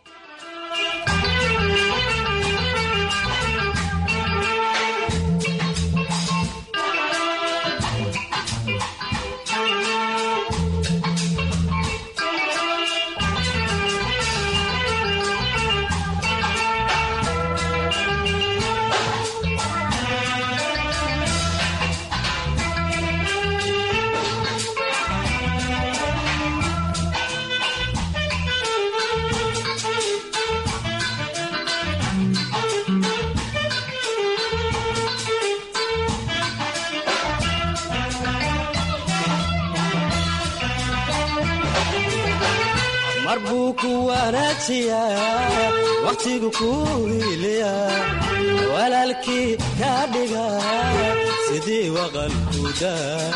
G: mar buu ku wanaajiyaa wakhtigu kuu hiiliya walaalkii kaa dhiga sidii waqalkuda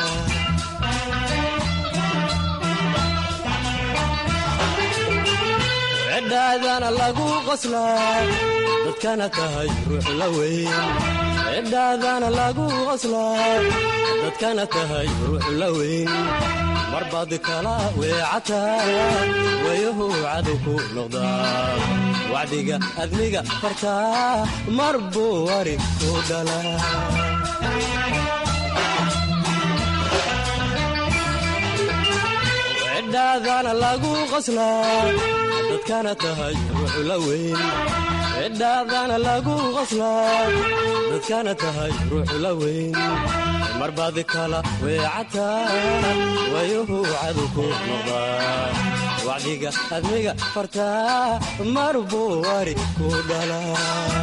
G: cidhaadana lagu qoslaa dadkana tahay ruux la weyn cidhaadana lagu qoslaa dadkana tahay ruux la weyn marbaad kala weecataa wayahu cadow ku noqdaa wacdiga admiga fartaa mar buu wari ku dhalaa cidhaadana lagu qoslaa dadkana tahay ruux la weyn cidhaadana lagu qoslaa dadkana tahay ruux la weyn marbaad kala weecataa wayuhu cadow ku noqdaa wacdiga admiga fartaa mar buu wari ku dhalaa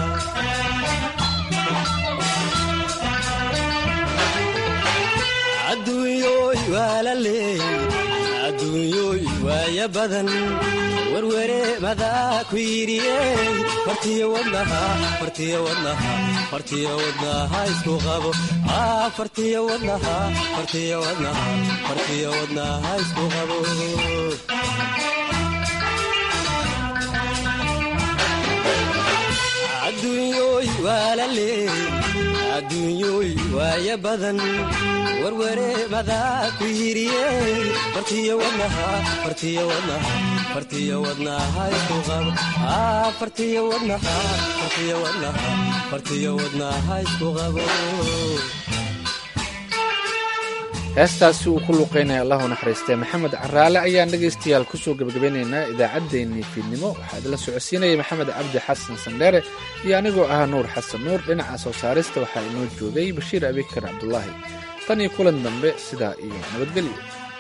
G: adduunyooy waa la leey adduunyooy waaya badan werwere madaa ku yidhiyey fartiyo wadnaha fartiyo wadnaha fartiyo wadnaha isku qabo fartiyo wadnaha fartiyo wadnaha fartiyo wadnaha isku qabo adduunyooy waa la leey adduunyooy waaya badan werwere madaa ku yidhiyey fartiyo wadnaha fartiyo wadnaha fartiyo wadnaha isku qabo fartiyo wadnaha fartiyo wadnaha fartiyo wadnaha isku qabo
B: heestaasi uu ku luuqeynaya allahu naxariistee maxamed caraale ayaan dhegaystayaal kusoo gebagabeynaynaa idaacaddeenii fiidnimo waxaa idinla socodsiinaya maxamed cabdi xasan sandheere iyo anigoo ah nuur xasan nuur dhinaca soo saarista waxaa inoo joogay bashiir abikar cabdulaahi tan iyo kulan dambe sidaa iyo nabadgelyo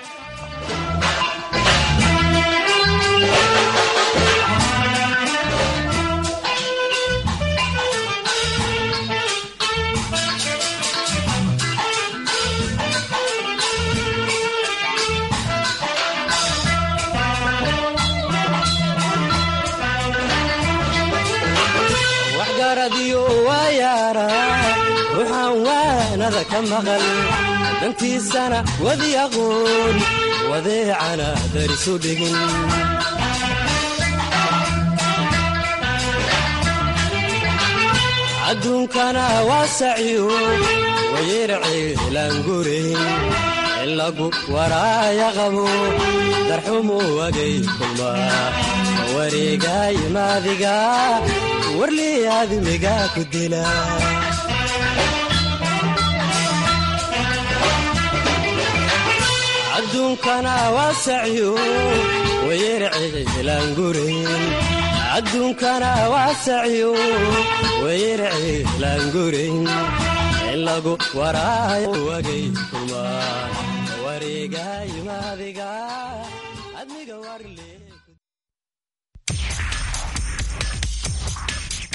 G: waxgaradiyo waa yaara ruuxaan waanada ka maqal dantiisana wadi aqoon wadeecana darisu dhigin adduunkana waa saciyo wayerciilaangurayn in lagu waraaya qabo darxumu wagay kulmaa wareegay maadiga warlii aadmiga ku dila adduunkana waa saciyo wayerciilaangurayn adduunkana waa saciyo wayerciilaangurayn in lagu waraayo wagay kulmaa wareegayo adiga adniga warle